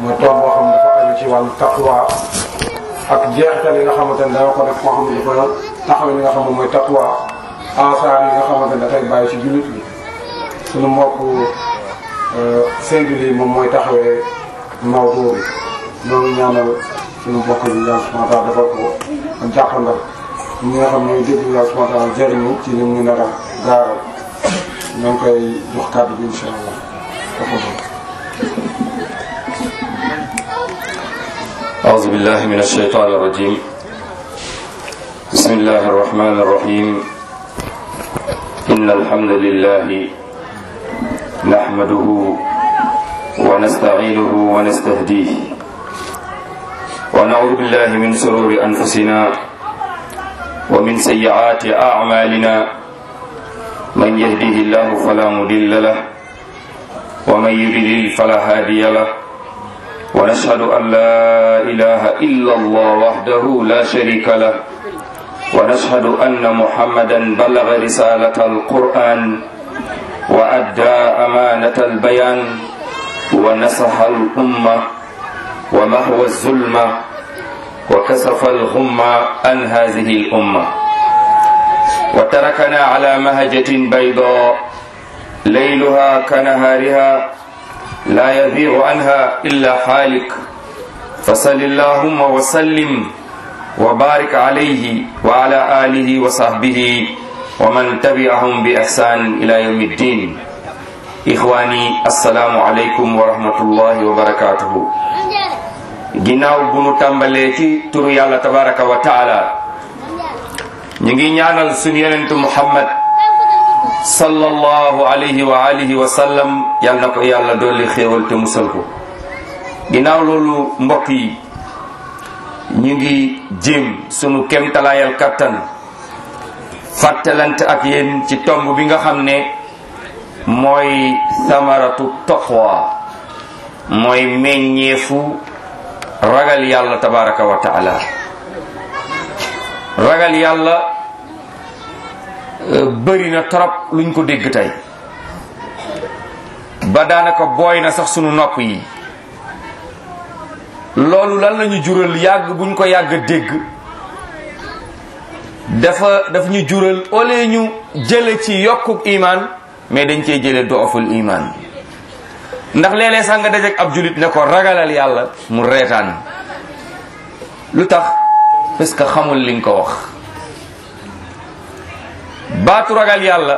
mooy tool boo xam ne dafa aju ci wàllu taqwa ak jeexital yi nga xamante ne dana ko def koo xam ne dafa taxaw li nga xam ne mooy taqwa asaar yi nga xamante ne dafay bàyyi ci jullit bi suñu mbokk singulier moom mooy taxawee mawdu bi loolu ñaanal suñu mbokk bi yàlla subhanahu wa taala defal ko ak jàppandal ñi nga xam ñooy déglu yàlla subhanahu wa taala jëriñu ci li mu nar a gaaral ñoo ngi koy jox kàddu bi incha allah أعوذ بالله من الشيطان الرجيم بسم الله الرحمن الرحيم إن الحمد لله نحمده ونستعينه ونستهديه ونعوذ بالله من سرور أنفسنا ومن سيئات أعمالنا من يهده الله فلا مضل له ومن يضلل فلا هادي له ونشهد أن لا إله إلا الله وحده لا شريك له ونشهد أن محمدا بلغ رسالة القرآن وأدى أمانة البيان ونصح الأمة ومحو الظلمة وكسف الغمة عن هذه الأمة وتركنا على مهجة بيضاء ليلها كنهارها لا يزيغ عنها إلا حالك فصل اللهم وسلم وبارك عليه وعلى آله وصحبه ومن تبعهم بإحسان إلى يوم الدين إخواني السلام عليكم ورحمة الله وبركاته ginnaaw bu nu tàmbalee ci turu yàlla tabaraka wa taala ñu ngi ñaanal suñu yonentu muhammad sallallahu alayhi wa alihi wa sallam yal na ko yàlla dolli xéewal te musal ko ginnaaw loolu mbokk yi ñu ngi jéem sunu kemtalaayal kattan fàttalante ak yéen ci tomb bi nga xam ne mooy samaratu taqwa mooy meññeefu ragal yàlla tabaraka wa taala ragal yàlla bëri na trop luñ ko dégg tey ba daanaka booy na sax sunu nopp yi loolu lan lañu jural yàgg buñ ko yàgg dégg dafa daf ñu jural ole ñu jële ci yokkuk iman mais dañ cee jële dooful iman ndax léeg-léeg sax nga dajek ab julit ne ko ragalal yàlla mu reetaan lu tax parce que xamul li nga ko wax baatu ragal yàlla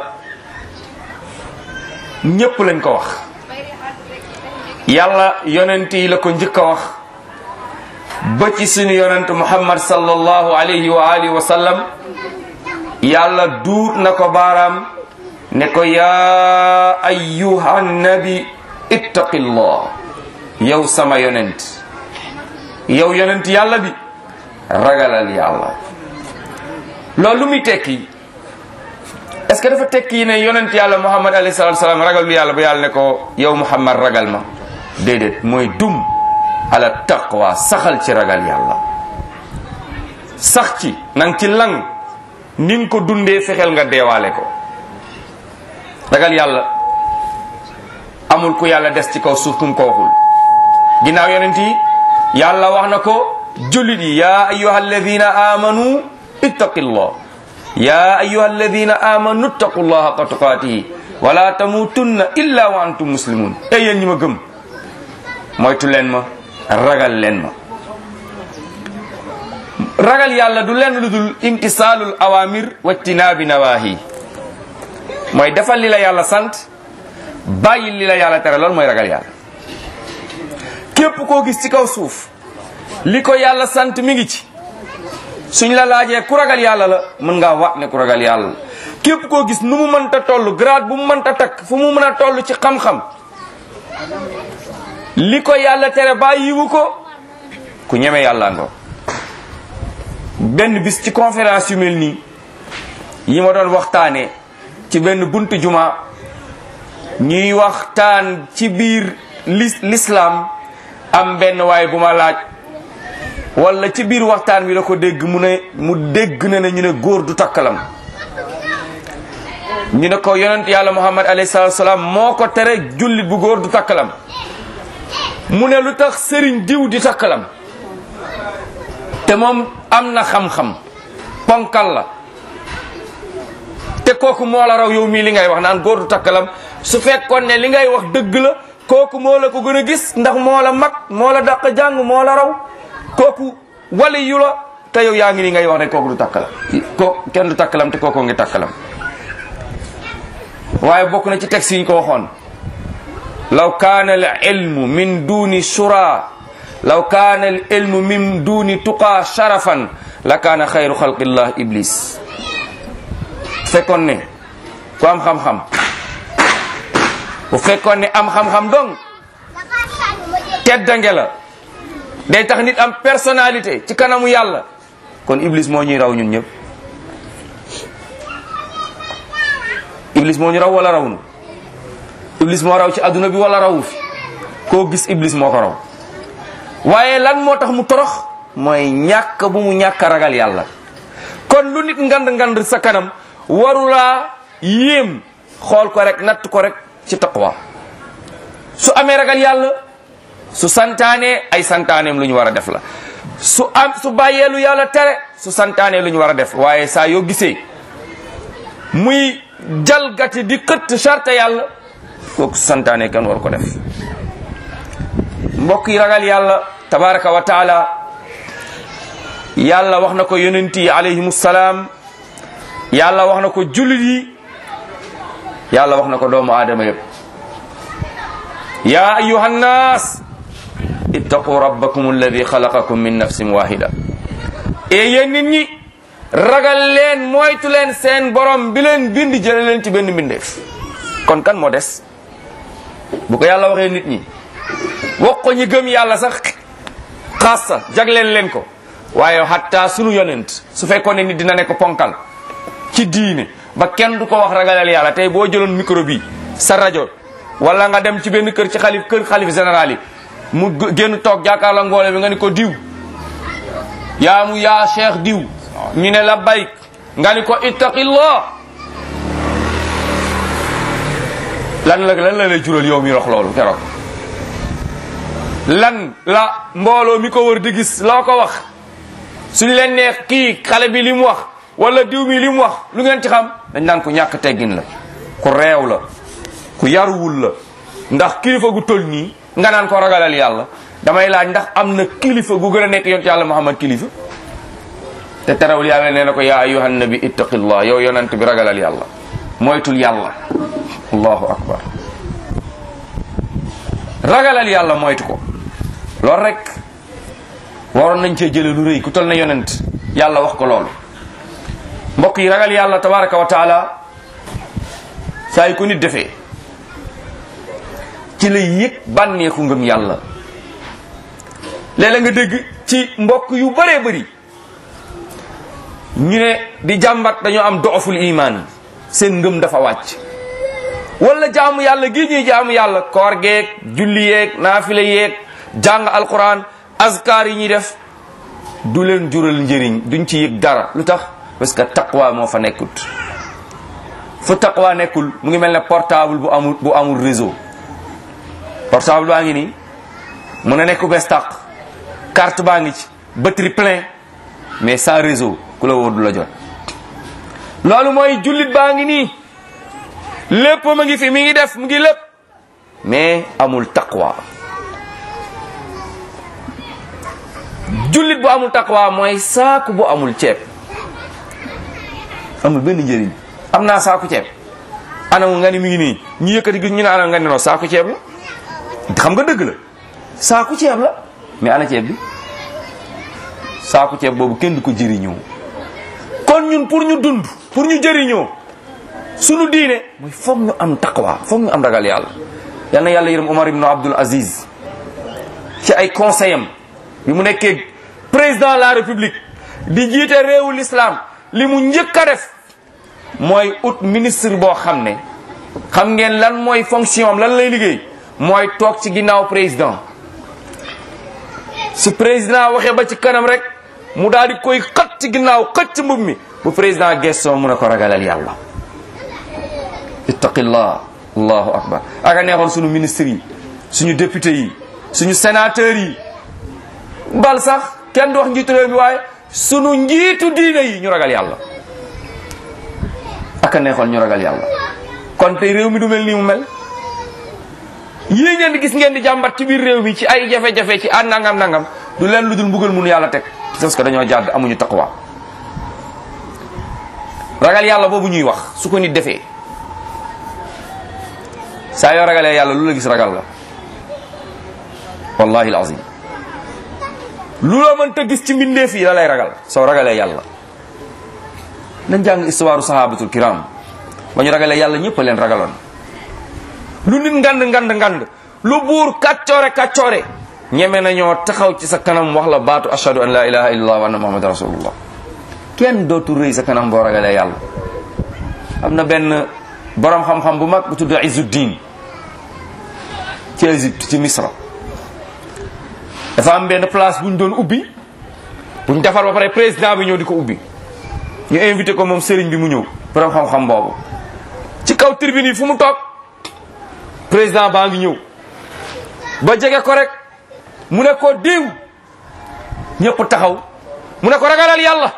ñépp lañ ko wax yàlla yonent yi la ko njëkk a wax ba ci suñu yonent muhammad sallallahu alayhi wa alihi wa sallam yàlla duut na ko baaraam ne ko yaa ayyuha nabi ittaqillah yow sama yonent yow yonent yàlla bi ragalal yàlla loolu lu muy tekki est-ce que dafa tekki ne yonent yàlla muhammad alayhi salatu salaam ragal lu yàlla ba yàlla ne ko yow muhammad ragal ma déedéet mooy dum ala taqwa saxal ci ragal yàlla sax ci nang ci lang ni nga ko dundee fexeel nga deewaale ko ragal yàlla amul ku yàlla des ci kaw suuf kum ko waxul ginnaaw yonent yi yàlla wax na ko jullit yi yaa ayyuha alladina amanu ittaqillah ya ayuha alladina amanu ittaqullaha haqqa tuqatihi wala tamutunna illa wa antum muslimun ey yéen ñi ma gëm moytu leen ma ragal leen ma ragal yàlla du leen lu dul imtisaalul awamir wajtinaabi nawahi mooy defal li la yàlla sant bàyyi li la yàlla tere loolu mooy ragal yàlla képp koo gis ci kaw suuf li ko yàlla sant mi ngi ci suñ la laajee ku ragal yàlla la mën ngaa waat ne ku ragal yàlla la képp koo gis nu mu mënta toll grade bu mu mënta takk fu mu mën a toll ci xam-xam li ko yàlla tere bàyyiwu ko ku ñeme yàlla ngo benn bis ci conférence yu mel nii yi ma doon waxtaanee ci benn buntu juma ñuy waxtaan ci biir l'islam am benn waay bu ma laaj wala ci biir waxtaan wi la ko dégg mu ne mu dégg na ne ñu ne góor du takkalam ñu ne ko yonent yàlla muhammad alayhi salatu salaam moo ko tere jullit bu góor du takkalam mu ne lu tax sëriñ diw di takkalam te moom am na xam-xam ponkal la te kooku moo la raw yow mii li ngay wax naan góor du takkalam su fekkoon ne li ngay wax dëgg la kooku moo la ko gën a gis ndax moo la mag moo la dàq jàng moo la raw kooku wali yu la te yow yaa ngi ni ngay wax ne kooku du takkalam ko kenn du takkalam te kooku ngi takkalam waaye bokk na ci texte yi ñu ko waxoon law kaana al ilmu min duni shura law kaana al ilmu min duni tuqa sharafan la kaana xayru xalqillah iblis fekkoon ne ku am xam-xam bu fekkoon ne am xam-xam dong teddange la day tax nit am personnalité ci kanamu yàlla kon iblis moo ñuy raw ñun ñëpp iblis moo ñu raw wala raw nu iblis moo raw ci adduna bi wala rawu fi koo gis iblis moo ko raw waaye lan moo tax mu torox mooy ñàkk bu mu ñàkk a ragal yàlla kon lu nit ngand ngand sa kanam warulaa yéem xool ko rek natt ko rek ci taqwa su amee ragal yàlla su santaane ay santaaneem lu ñu war a def la su am su bàyyee lu yàlla tere su santaane lu ñu war a def waaye saa yoo gisee muy jalgati di xëtt charte yàlla kooku santaane kan war ko def mbokk yi ragal yàlla tabaraka wa taala yàlla wax na ko yonent yi alayhimu salaam yàlla wax na ko jullit yi yàlla wax na ko doomu aadama yëpp ya ayuha nnaas ittaqu rabbakum alladi xalaqakum min nafsin wahida e yéen nit ñi ragal leen moytu leen seen borom bi leen bind jële leen ci benn mbindeef kon kan moo des bu ko yàlla waxee nit ñi wax ko ñi gëm yàlla sax xaasa jagleen leen ko waaye hatta sunu yonent su fekkoon ne nit dina nekk ponkal ci diine ba kenn du ko wax ragalal yàlla tey boo jëloon micro bi sa rajo wala nga dem ci benn kër ci xalif kër xalif général yi mu génn toog jàkkaarloo ngoole bi nga ni ko diw yaa mu yaa cheikh diw ñu ne la bayk nga ni ko ittaqillah lan la lan la lay jural yow mi wax loolu keroog lan la mbooloo mi ko wër di gis loo ko wax suñ leen neex kii xale bi li mu wax wala diw mi li mu wax lu ngeen ci xam dañ naan ku ñàkk teggin la ku reew la ku yaruwul la ndax kilifa gu toll nii nga naan ko ragalal yàlla damay laaj ndax am na kilifa gu gën a nekk yonent yàlla muhammad kilifa te terewul yàlla nee na ko yaa ayuhan nabi ittaqillah yow yonent bi ragalal yàlla moytul yàlla allahu akbar ragalal yàlla moytu ko loolu rek waroon nañ cee jële lu rëy ku toll na yonent yàlla wax ko loolu mbokk yi ragal yàlla tabaraka wa taala saa yu ko nit defee ci la yëg bànneexu ngëm yàlla léeg-léeg nga dégg ci mbokk yu bëree bëri ñu ne di jàmbat dañoo am dooful iman seen ngëm dafa wàcc wala jaamu yàlla gi ñuy jaamu yàlla koor geeg julli yeeg naafila yeeg jàng alquran azkar yi ñuy def du leen jural njëriñ duñ ci yëg dara lu tax parce que taqwa moo fa nekkut fu taqwa nekkul mu ngi mel ne portable bu amul bu amul réseau portable baa ngi nii mun na nekk bees tàq carte baa ngi ci batterie plein mais sans réseau ku la woo du la jot loolu mooy jullit baa ngi nii lépp ma ngi fi mi ngi def mu ngi lépp mais amul taqwa jullit bu amul taqwa mooy saaku bu amul ceeb amul benn njëriñ am naa saaku ceeb anamu nga ni mi ngi nii ñu yëkkati gi ñu ne anam nga ni no saaku ceeb la xam nga dëgg la saaku ceeb la mais ana ceeb bi saaku ceeb boobu kenn du ko jëriñoo kon ñun pour ñu dund pour ñu jëriñoo sunu diine mooy foog ñu am taqwa foog ñu am ragal yàlla yal na yàlla yërëm Omar ibn Abdul Aziz ci ay conseil am bi mu nekkee président de la république di jiite réewu l'islam li mu njëkk a def mooy ut ministre boo xam ne xam ngeen lan mooy fonction am lan lay liggéey mooy toog ci ginnaaw président su président waxee ba ci kanam rek mu daal di koy xët ci ginnaaw xët ci mbub mi bu président gestoo mun a ko ragalal yàlla ittaqillah allahu akbar aka neexoon suñu ministre yi suñu député yi suñu sénateurs yi bal sax kenn du wax njiitu réew mi waaye suñu njiitu diine yi ñu ragal yàlla ak a neexoon ñu ragal yàlla kon tey réew mi du mel nii mu mel yii ngeen di gis ngeen di jàmbat ci biir réew mi ci ay jafe-jafe ci an nangam nangam du leen lu dul mbugal munu yàlla teg parce que dañoo jàdd amuñu taqwa ragal yàlla boobu ñuy wax su ko nit defee saa yoo ragalee yàlla lu la gis ragal la wallahi alazim lu la mënta gis ci mbindeef yi la lay ragal soo ragalee yàlla nañ jàng histoire sahabatul kiram ba ñu ragalee yàlla ñëpp a leen ragaloon lu nit ngand ngand ngand lu buur kàccoore kàccoore ñeme nañoo taxaw ci sa kanam wax la baatu ashhadu an la ilaha illallah wa anna muhammadan rasulullah kenn dootu rëy sa kanam boo ragalee yàlla am na benn borom xam-xam bu mag bu tudd Izzuddin ci Égypte ci Misra dafa am benn place bu ñu doon ubbi bu ñu defar ba pare président bi ñëw di ko ubbi ñu invité ko moom sëriñ bi mu ñëw borom xam-xam boobu ci kaw tribune yi fu mu toog président baa ngi ñëw ba jege ko rek mu ne ko diw ñëpp taxaw mu ne ko ragalal yàlla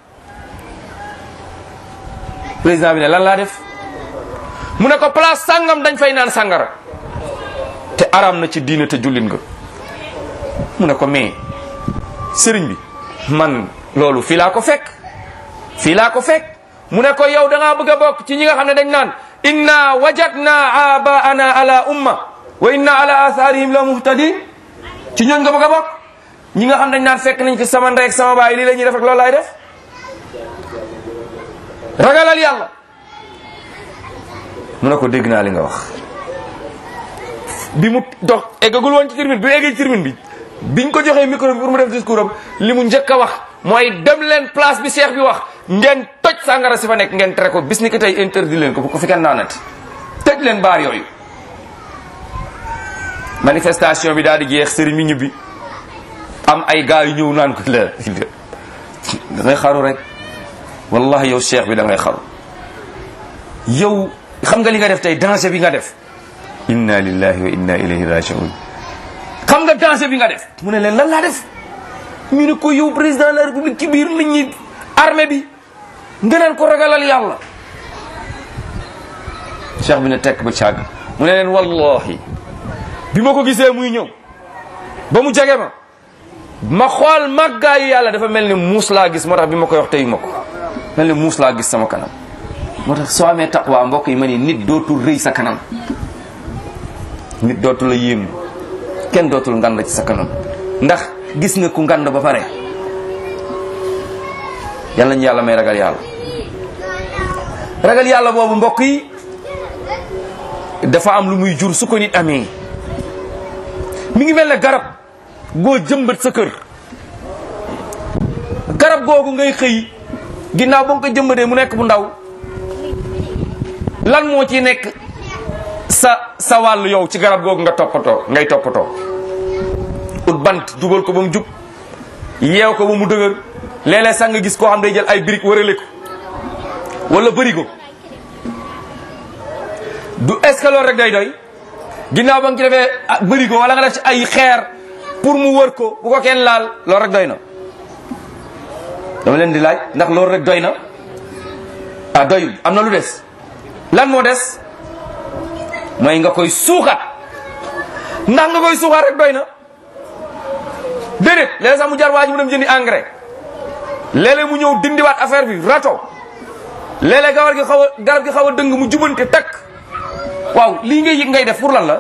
président bi ne lan laa def mu ne ko place sàngam dañ fay naan sàngara te aram na ci diine te jullit nga mu ne ko mais sëriñ bi man loolu fii laa ko fekk fii laa ko fekk mu ne ko yow da ngaa bëgg a bokk ci ñi nga xam ne dañ naan inna wajadna abaana ala umma wa inna ala atharihim la muhtadin ci ñooñ nga bëgg a bokk ñi nga xam dañ naan fekk nañ fi sama ndey ak sama baay lii la ñuy def ak loolu laay def ragalal yàlla mu ne ko dégg naa li nga wax bi mu dox eggagul woon ci termine bi eggee ci termine bi biñ ko joxee micro bi pour mu def discours am li mu njëkk a wax mooy dem leen place bi cheikh bi wax ngeen toj sàngara si fa nekk ngeen tere ko bis ni ko tey interdit leen ko bu ko fi kenn naanati tëj leen baar yooyu manifestation bi daal di jeex sëriñ mi ñibbi am ay gars yu ñëw naan ko la da ngay xaru rek wallahi yow cheikh bi da ngay xaru yow xam nga li nga def tey danger bi nga def inna lillahi wa inna ilayhi rajiun xam nga danger bi nga def mu ne leen lan laa def ñu ne ko yow président de la république ci biir nit ñi armée bi nga naan ko ragalal yàlla cheikh bi ne tekk ba càgg mu ne leen wallahi bi ma ko gisee muy ñëw ba mu jege ma ma xool màggaayu yàlla dafa mel ni muus laa gis moo tax bi ma koy wax teyu ma ko mel ni muus laa gis sama kanam moo tax soo amee taqwa mbokk yi ma ni nit dootul rëy sa kanam nit dootul la yéem kenn dootul ngand ci sa kanam ndax gis nga ku ngand ba pare yàlla ñu yàlla may ragal yàlla ragal yàlla boobu mbokk yi dafa am lu muy jur su ko nit amee mi ngi mel ne garab goo jëmbat sa kër garab googu ngay xëy ginnaaw ba nga ko jëmbatee mu nekk bu ndaw lan moo ci nekk sa sa wàll yow ci garab googu nga toppatoo ngay toppatoo ut bant jubal ko ba mu jub yeew ko ba mu dëgër léeg-léeg sax nga gis koo xam day jël ay briques wërale ko wala bërigo du est-ce que loolu rek day doy ginnaaw ba nga ci defee bërigo wala nga def ci ay xeer pour mu wër ko bu ko kenn laal loolu rek doy na dama leen di laaj ndax loolu rek doy na ah doyul am na lu des lan moo des mooy nga koy suuxat ndax nga koy suuxat rek doy na déedéet léeg sax mu jar waa ji mu dem jëndi engrais léeg-léeg mu ñëw dindiwaat affaire bi rato léeg-léeg gawar gi xaw a garab gi xaw a dëng mu jubante takk waaw lii ngay yëg ngay def pour lan la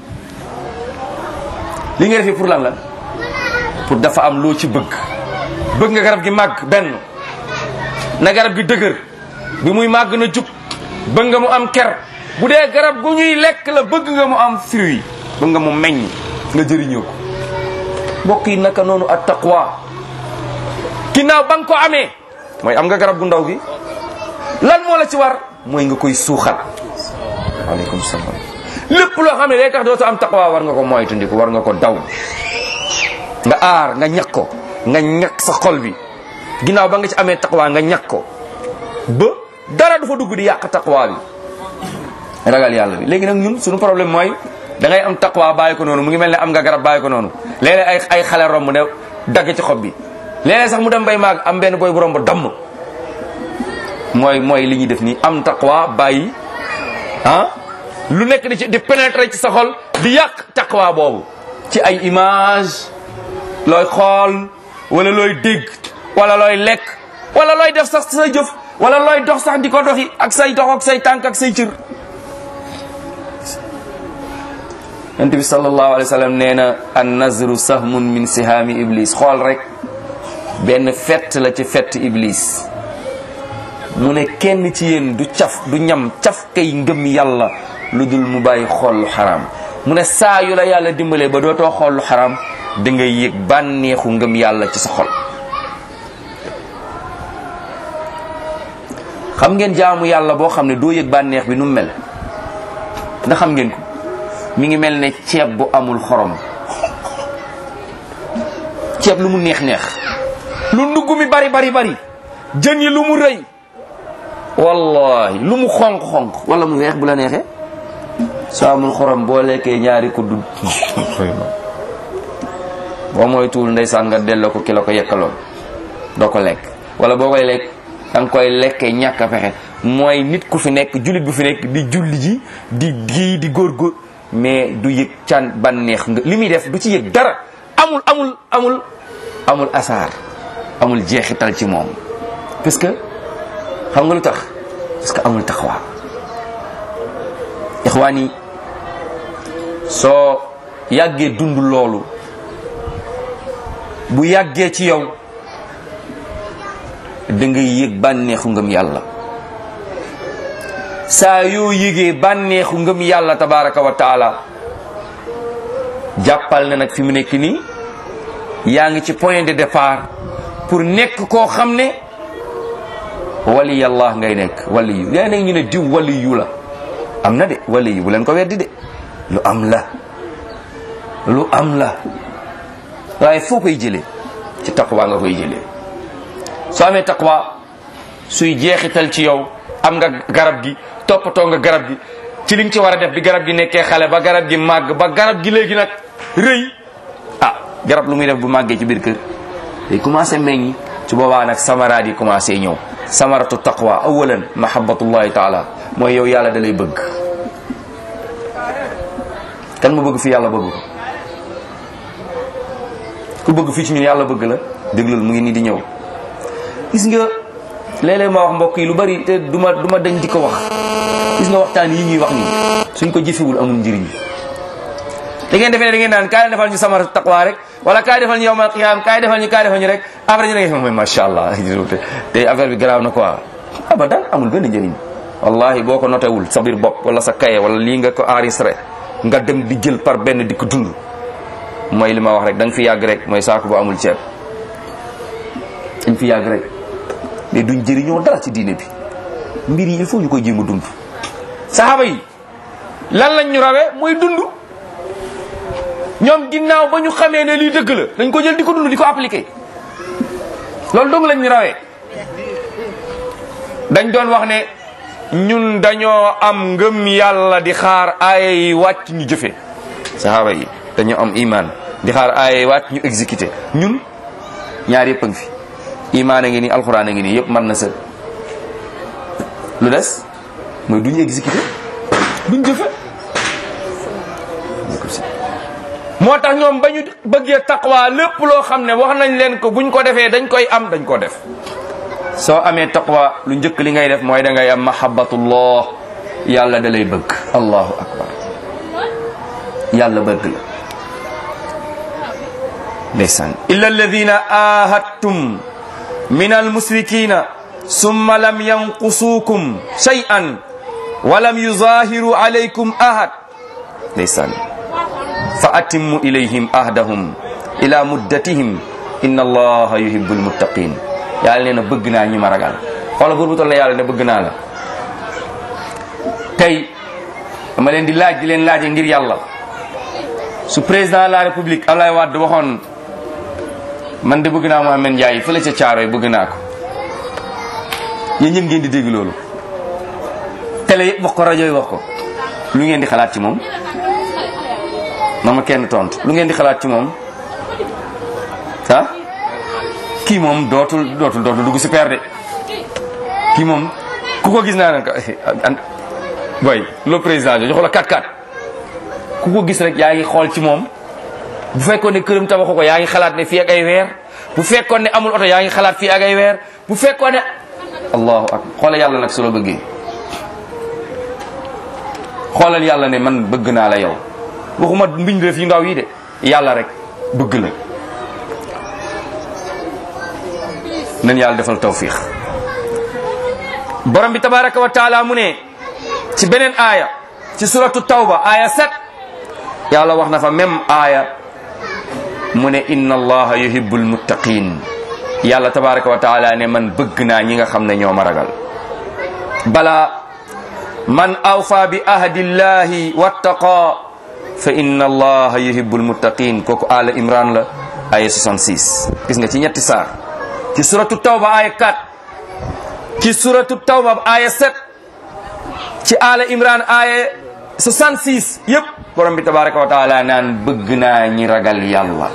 lii ngay def pour lan la pour dafa am loo ci bëgg bëgg nga garab gi màgg benn na garab gi dëgër bi muy màgg na jub bëgg nga mu am ker bu dee garab gu ñuy lekk la bëgg nga mu am fruit bëgg nga mu meññ nga jëriñoo ko mbokk yi naka noonu at taqwa ginnaaw ba nga ko amee mooy am nga garab gu ndaw gi lan moo la ci war mooy nga koy suuxat waaleykum salaam lépp loo xam ne day tax dootu am taqwa war nga ko moytandiku war nga ko daw nga aar nga ñàkk ko nga ñàkk sa xol bi ginnaaw ba nga ci amee taqwa nga ñàkk ko ba dara du fa dugg di yàq taqwa bi ragal yàlla bi léegi nag ñun suñu problème mooy da ngay am taqwa bàyyi ko noonu mu ngi mel ne am nga garab bàyyi ko noonu léeg-léeg ay ay xale romb ne dagg ci xob bi léeg-léeg sax mu dem bay maag am benn boy bu romb damm mooy mooy li ñuy def nii am taqwa bàyyi ah lu nekk di ci di pénétrer ci sa xol di yàq taqwa boobu ci ay image looy xool wala looy dégg wala looy lekk wala looy def sax sa jëf wala looy dox sax di ko doxi ak say dox ak say tànk ak say cër yonent bi sallallahu alayhi wa sallam nee na an nazru sahmun min sihaami iblis xool rek benn fett la ci fett iblis mu ne kenn ci yéen du caf du ñam caf kay ngëm yàlla lu dul mu bàyyi xool lu xaraam mu ne saa yu la yàlla dimbalee ba dootoo xool lu xaraam da ngay yëg bànneexu ngëm yàlla ci sa xol xam ngeen jaamu yàlla boo xam ne doo yëg bànneex bi nu mu mel ndax xam ngeen ko mi ngi mel ne ceeb bu amul xorom ceeb lu mu neex neex lu ndugg mi bari bari bari jën yi lu mu rëy wallahi lu mu xonq xonq wala mu weex bu la neexee soo amul xorom boo lekkee ñaari kuddu boo mooy tuul ndeysaan nga delloo ko ki la ko yekkaloon doo ko lekk wala boo koy lekk da nga koy lekkee ñàkk a pexe mooy nit ku fi nekk jullit bu fi nekk di julli ji di gii di góor-góor mais du yëg can bànneex nga li muy def du ci yëg dara amul amul amul amul asaar amul jeexital ci moom parce que xam nga lu tax parce que amul taxawa ixwaan yi soo yàggee dund loolu bu yàggee ci yow da ngay yëg bànneexu ngëm yàlla saa yoo yëgee bànneexu ngëm yàlla tabaraka wa taala jàppal na nag fi mu nekk nii yaa ngi ci point de départ pour nekk koo xam ne wali yàlla ngay nekk wali yu yaa ñu ne diw wali yu la am na de wali yu bu leen ko weddi de lu am la lu am la waaye foo koy jëlee ci taqwa nga koy jëlee soo amee taqwa suy jeexital ci yow am nga garab gi toppatoo nga garab gi ci li nga ci war a def bi garab gi nekkee xale ba garab gi màgg ba garab gi léegi nag rëy ah garab lu muy def bu màggee ci biir kër day commencé meññ su boobaa nag samaraat yi commencé ñëw samaratu taqwa awalan mahabbatullahi taala mooy yow yàlla da lay bëgg kan mu bëgg fi yàlla bëgg ko ku bëgg fii ci ñun yàlla bëgg la déglul mu ngi nii di ñëw gis nga léeg-léeg ma wax mbokk yi lu bari te duma duma dañ di ko wax gis nga waxtaan yi ñuy wax nii suñ ko jëfewul amul njëriñ da ngeen defee ne da ngeen naan kaay defal ñu samar taqwa rek wala kaay defal ñu yowmal qiyaam kaay defal ñu kaay defal ñu rek après ñu ne mooy macha allah te affaire bi garaaw na quoi abadan amul benn njëriñ wallahi boo ko notewul sa biir bopp wala sa kaye wala lii nga ko enregistré nga dem di jël par benn di ko dund mooy li ma wax rek da nga fi yàgg rek mooy saako bu amul ceeb dañ fi yàgg rek mais duñ jëriñoo dara ci diine bi mbir yi il faut ñu koy jéem a dund saxaaba yi lan lañ ñu rawee muy dund ñoom ginnaaw ba ñu xamee ne lii dëgg la dañ ko jël di ko dund di ko appliqué loolu dong lañ ñu rawee dañ doon wax ne ñun dañoo am ngëm yàlla di xaar aaya yi wàcc ñu jëfe saxaaba yi dañoo am iman di xaar aaya yi wàcc ñu exécuté ñun ñaar yëpp a ngi fi imaan a ngi nii alxuraan a ngi nii yëpp mën na sëg lu des mooy duñu exécuté duñ jëfe moo tax ñoom ba ñu bëggee taqwa lépp loo xam ne wax nañ leen ko buñ ko defee dañ koy am dañ ko def soo amee taqwa lu njëkk li ngay def mooy da ngay am mahabbatullah yàlla da lay bëgg allahu akbar yàlla bëgg la ndeysaan illa alladina ahadtum min almusrikina summa lam yanqusuukum shay'an wa lam yuzahiru alaykum ahad ndeysaan fa atimmu ilayhim ahdahum ila muddatihim inna allaha yuhibbul muttaqin yàlla nee na bëgg naa ñi ma ragal xoola buur bu toll yàlla ne bëgg naa la tey dama leen di laaj di leen laaje ngir yàlla su président de la république Ablaye Wade waxoon man de bëgg naa Mohamed Ndiaye fële ca Caaroy bëgg naa ko yéen ñëpp ngeen di dégg loolu télé yëpp wax ko rajo yi wax ko lu ngeen di xalaat ci moom na ma kenn tontu lu ngeen di xalaat ci moom ah kii moom dootul dootul dootul dugg si per de kii moom ku ko gis naa ne boy le président joxu la 4-4 ku ko gis rek yaa ngi xool ci moom bu fekkoon ne këram tabaxu ko yaa ngi xalaat ne fii ak ay weer bu fekkoon ne amul oto yaa ngi xalaat fii ak ay weer bu fekkoon ne allahu akbar xoolal yàlla nag su la bëggee xoolal yàlla ne man bëgg naa la yow waxuma mbindeef yu ndaw yi de yàlla rek bëgg la nan yàlla defal tawfiix borom bi tabaraka wa taala mu ne ci beneen aaya ci suratu tawba aaya 7 yàlla wax na fa même aaya mu ne inna allaha yuhibbul muttaqin yàlla tabaraka wa taala ne man bëgg naa ñi nga xam ne ñoo ma ragal bala man awfa bi ahdillahi wattaqa fa inna allaha yuhibbul muttaqin kooku ala imran la aya 66 gis nga ci ñetti saar ci suratu tawba aya 4 ci suratu tawba aya 7 ci ala imran aya 66 yépp borom bi tabaraka wa taala naan bëgg naa ñi ragal yàlla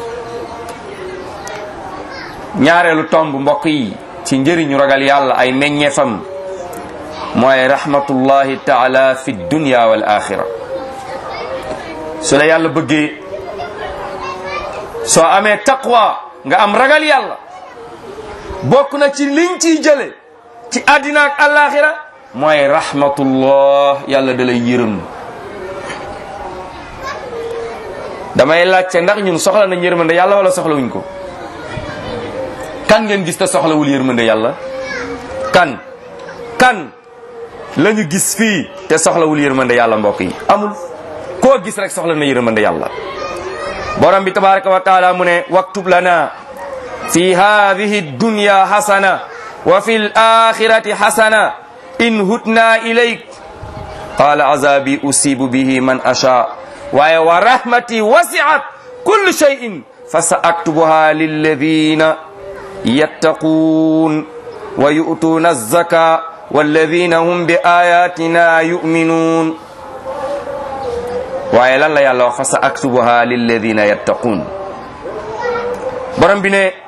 ñaareelu tomb mbokk yi ci njëriñu ragal yàlla ay meññeefam mooy rahmatullahi taala fi dunya wal axira su la yàlla bëggee soo amee taqwa nga am ragal yàlla bokk na ci liñ ciy jële ci àddina ak alaxira mooy rahmatullah yàlla da lay yërëm damay laajte ndax ñun soxla nañ yërmande yàlla wala soxlawuñ ko kan ngeen gis te soxlawul yërmande yàlla kan kan la ñu gis fii te soxlawul yërmande yàlla mbokk yi amul koo gis rek soxla na yërmande yàlla borom bi tabaraka wa taala mu ne waktub lana fi hadihi dunya hasana wa fi l axirati hasana in hutna ilayk qala azabi usibu bihi man asha waaye wa rahmati wasiat kulli shay'in fa sa aktubuha lilladina yattaquun wa yu'tuuna alzaka walladina hum bi ayatina yuminuun waaye lan la yàlla wax fa sa aktubuha lilladina yattaquun borom bi ne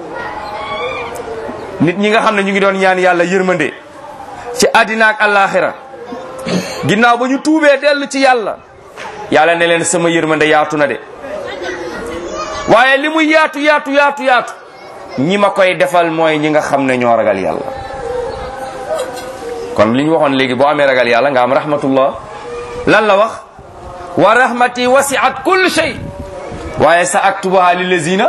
nit ñi nga xam ne ñu ngi doon ñaan yàlla yërmande ci àddina ak àllaaxira ginnaaw ba ñu tuubee dellu ci yàlla yàlla ne leen sama yërmande yaatu na de waaye li muy yaatu yaatu yaatu yaatu ñi ma koy defal mooy ñi nga xam ne ñoo ragal yàlla kon li ñu waxoon léegi boo amee ragal yàlla nga am rahmatullah lan la wax wa rahmati wasiat kulli shay waaye sa aktubuha lillazina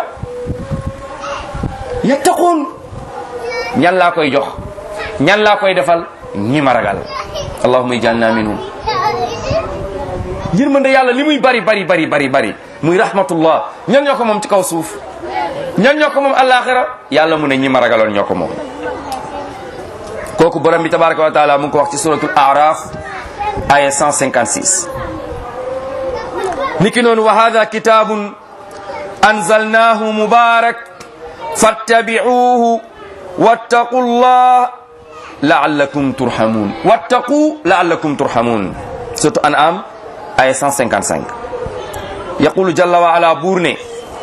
yattaquun ñan laa koy jox ñan laa koy defal ñi ma ragal allahumma ij'alna minhum yërmande yàlla li muy bari bari bari bari bari muy rahmatullah ñan ñoo ko moom ci kaw suuf ñan ñoo ko moom alaxira yàlla mu ne ñi ma ragaloon ñoo ko moom kooku borom bi tabaraka wa taala mu ngi ko wax ci suratul araf aya 156 niki noonu wa hada kitabun anzalnahu mubarak fattabi'uhu wattaqu llah la'allakum turhamun wattaqu la'allakum turhamun surtout an'am aya 155 yaqulu jalla wa ala buur ne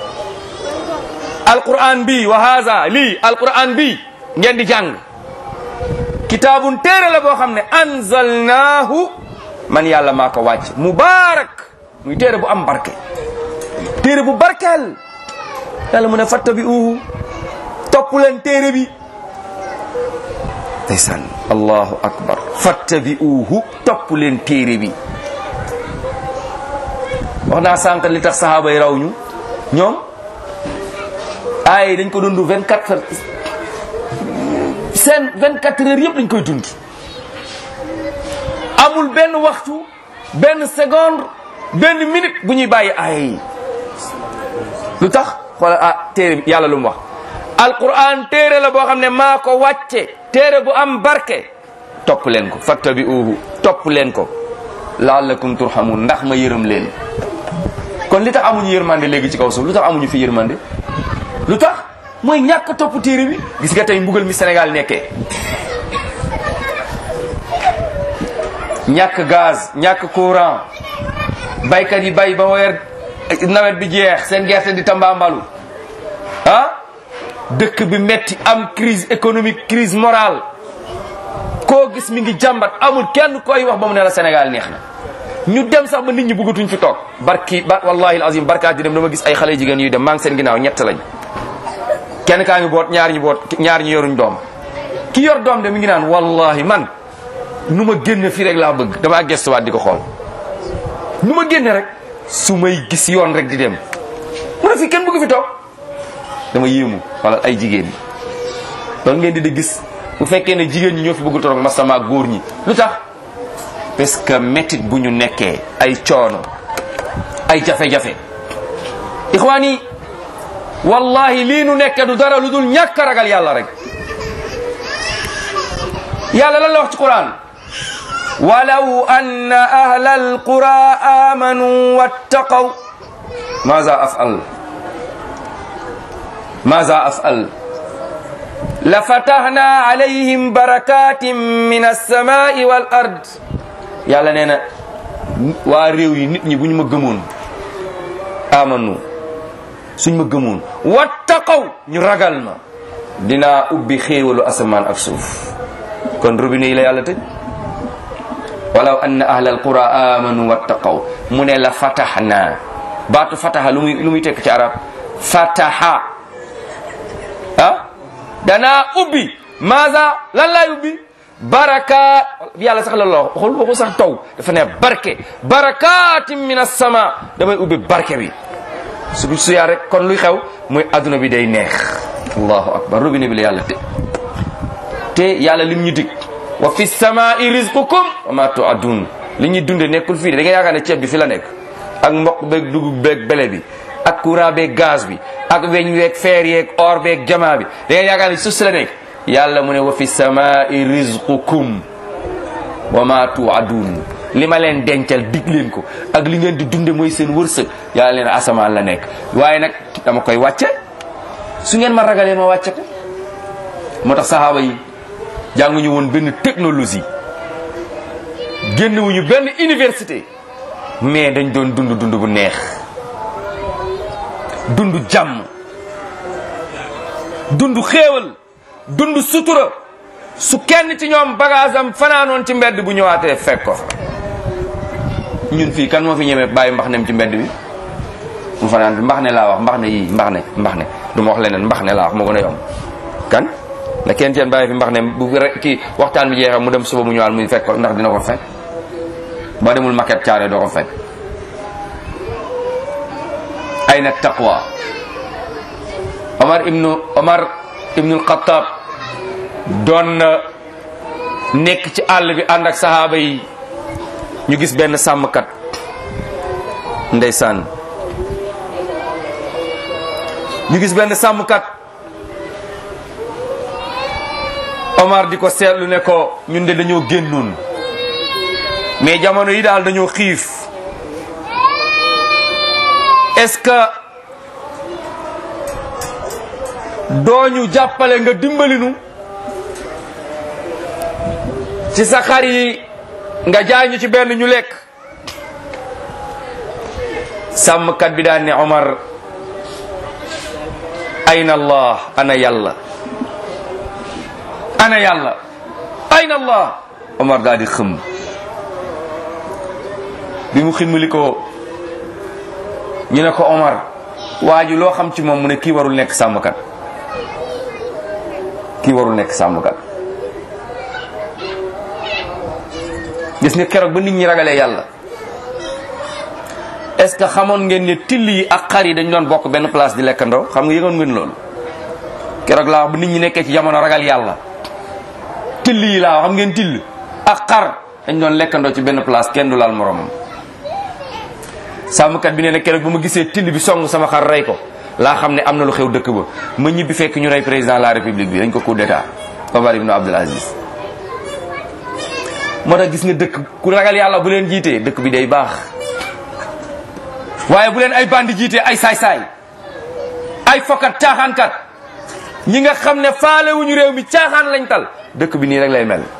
alquran bi wa haza lii alquran bi ngeen di jàng kitaabun téere la boo xam ne anzalnaahu man yàlla maa ko wàcc mubarak muy téere bu am barke téere bu barkeel yàlla mu ne fattabi'uhu topp leen téere bi ndeysaan allahu akbar fattabi'uhu topp leen téere bi wax naa sànq li tax sahaaba yi raw ñu ñoom ay dañ ko dund 24 heures seen 24 heures yëpp dañ koy dund amul benn waxtu benn seconde benn minute bu ñuy bàyyi aaya yi lu tax xoolal ah téere bi yàlla lu mu wax alquran téere la boo xam ne maa ko wàcce téere bu am barke topp leen ko fattabi'uhu topp leen ko la'allakum turhamun ndax ma yërëm leen kon li tax amuñu yërmande léegi ci kaw suuf lu tax amuñu fi yërmande lu tax mooy ñàkk topp téere bi gis nga tey mbugal mi Sénégal nekkee ñàkk gaz ñàkk courant baykat yi bay ba weer nawet bi jeex seen gerte di tambaambalu ah dëkk bi metti am crise économique crise morale koo gis mi ngi jàmbat amul kenn koy wax ba mu ne la Sénégal neex na ñu dem sax ba nit ñi bëggatuñ fi toog barki ba wallahi alazim barkaat di dem dama gis ay xale jigéen yuy dem maa ngi seen ginnaaw ñett lañ kenn kaa ngi boot ñaar ñi boot ñaar ñi yoruñ doom ki yor doom de mi ngi naan wallahi man nu ma génne fii rek laa bëgg damaa gestuwaat di ko xool nu ma génne rek su may gis yoon rek di dem mu ne fii kenn bëgg fi toog dama yéemu wala ay jigéen ñi loolu ngeen di di gis bu fekkee ne jigéen ñi ñoo fi bëgg toog masama góor ñi lu tax parce que métit bu ñu nekkee ay coono ay jafe-jafe ixwaan yi wallahi lii nu nekk du dara lu dul ñàkk a ragal yàlla rek yàlla lan la wax ci quran walaw anna ahla alqura amanu wattaqaw maza afal maza afal la fatahna alayhim barakatin min alsamai wal ard yàlla nee na waa réew yi nit ñi bu ñu ma gëmoon amanu suñ ma gëmoon wattaqaw ñu ragal ma dinaa ubbi xéewalu asamaan ak suuf kon robinet yi la yàlla tëj walaw anna ahla alqura amanu wattaqaw mu ne la fataxna baatu fataxa lu muy lu muy tekk ci arab fataxa ah danaa ubbi maasa lan laay ubbi baraka yàlla sax la la waxul waxul sax taw dafa ne barke barakatin min assama damay ubbi barke bi su su yaa rek kon luy xew muy adduna bi day neex allahu akbar robinet bi la yàlla tëj te yàlla lim ñu dig wa fi samai rizqukum wa ma tuadun li ñuy dunde nekkul fii de da nga yaakaar ne ceeb bi fi la nekk ak mboq beeg dugub beeg bele bi ak courant beeg gaz bi ak weñ weeg feer yeeg or beeg jamaa bi da nga yaakaar ne suuf si la nekk yàlla mu ne wa fi samai rizqukum wa ma tuadun li ma leen dencal dig leen ko ak li ngeen di dunde mooy seen wërsëg yàlla leen asamaan la nekk waaye nag dama koy wàcce su ngeen ma ragalee ma wàcce ko moo tax sahaaba yi jànguñu woon benn technologie génnewuñu benn université mais dañ doon dund dund bu neex dund jàmm dund xéewal dund sutura su kenn ci ñoom bagage am fanaanoon ci mbedd bu ñëwaatee fekk ko fa ñun fii kan moo fi ñemee bàyyi mbax nem ci mbedd bi mu fanaan bi mbax ne laa wax mbax ne yii mbax ne mbax ne du ma wax leneen mbax ne laa wax moo gën a yomb kan na kenn teen bàyyi fi mbax ne bu rek kii waxtaan bi jeexee mu dem suba mu ñëwaat muy fekk ko ndax dina ko fekk ba demul maquette caare doo ko fekk ay na taqwa omar ibnu omar ibnu alxataab doon na nekk ci àll bi ànd ak sahaaba yi ñu gis benn sàmmkat ndeysaan ñu gis benn sàmmkat Omar di ko seetlu ne ko ñun de dañoo génnoon mais jamono yi daal dañoo xiif est-ce que dooñu jàppale nga dimbalinu ci sa xar yi nga jaay ñu ci benn ñu lekk sàmmkat bi daan ne Omar ayna allah ana yàlla ana yàlla ayna allah Omar daal di xëm bi mu ximmali ko ñu ne ko Omar waa ji loo xam ci moom mu ne kii warul nekk sàmmkat kii warul nekk sàmmkat gis nga keroog ba nit ñi ragalee yàlla est-ce que xamoon ngeen ne till yi ak xar yi dañ doon bokk benn place di lekkandoo xam nga yëgoon ngeen loolu keroog laa wax ba nit ñi nekkee ci jamono ragal yàlla till yi laa wax xam ngeen till ak xar dañ doon lekkandoo ci benn place kenn du laal moromam sàmmkat bi nee na keroog ba ma gisee till bi song sama xar rey ko laa xam ne am na lu xew dëkk ba ma ñibbi fekk ñu rey président de la république bi dañ ko coup d'état Omar ibn Abdul Aziz moo tax gis nga dëkk ku ragal yàlla bu leen jiitee dëkk bi day baax waaye bu leen ay bandi jiitee ay saay-saay ay fokkat caaxaankat ñi nga xam ne faalewuñu réew mi caaxaan lañ tal dëkk bi nii rek lay mel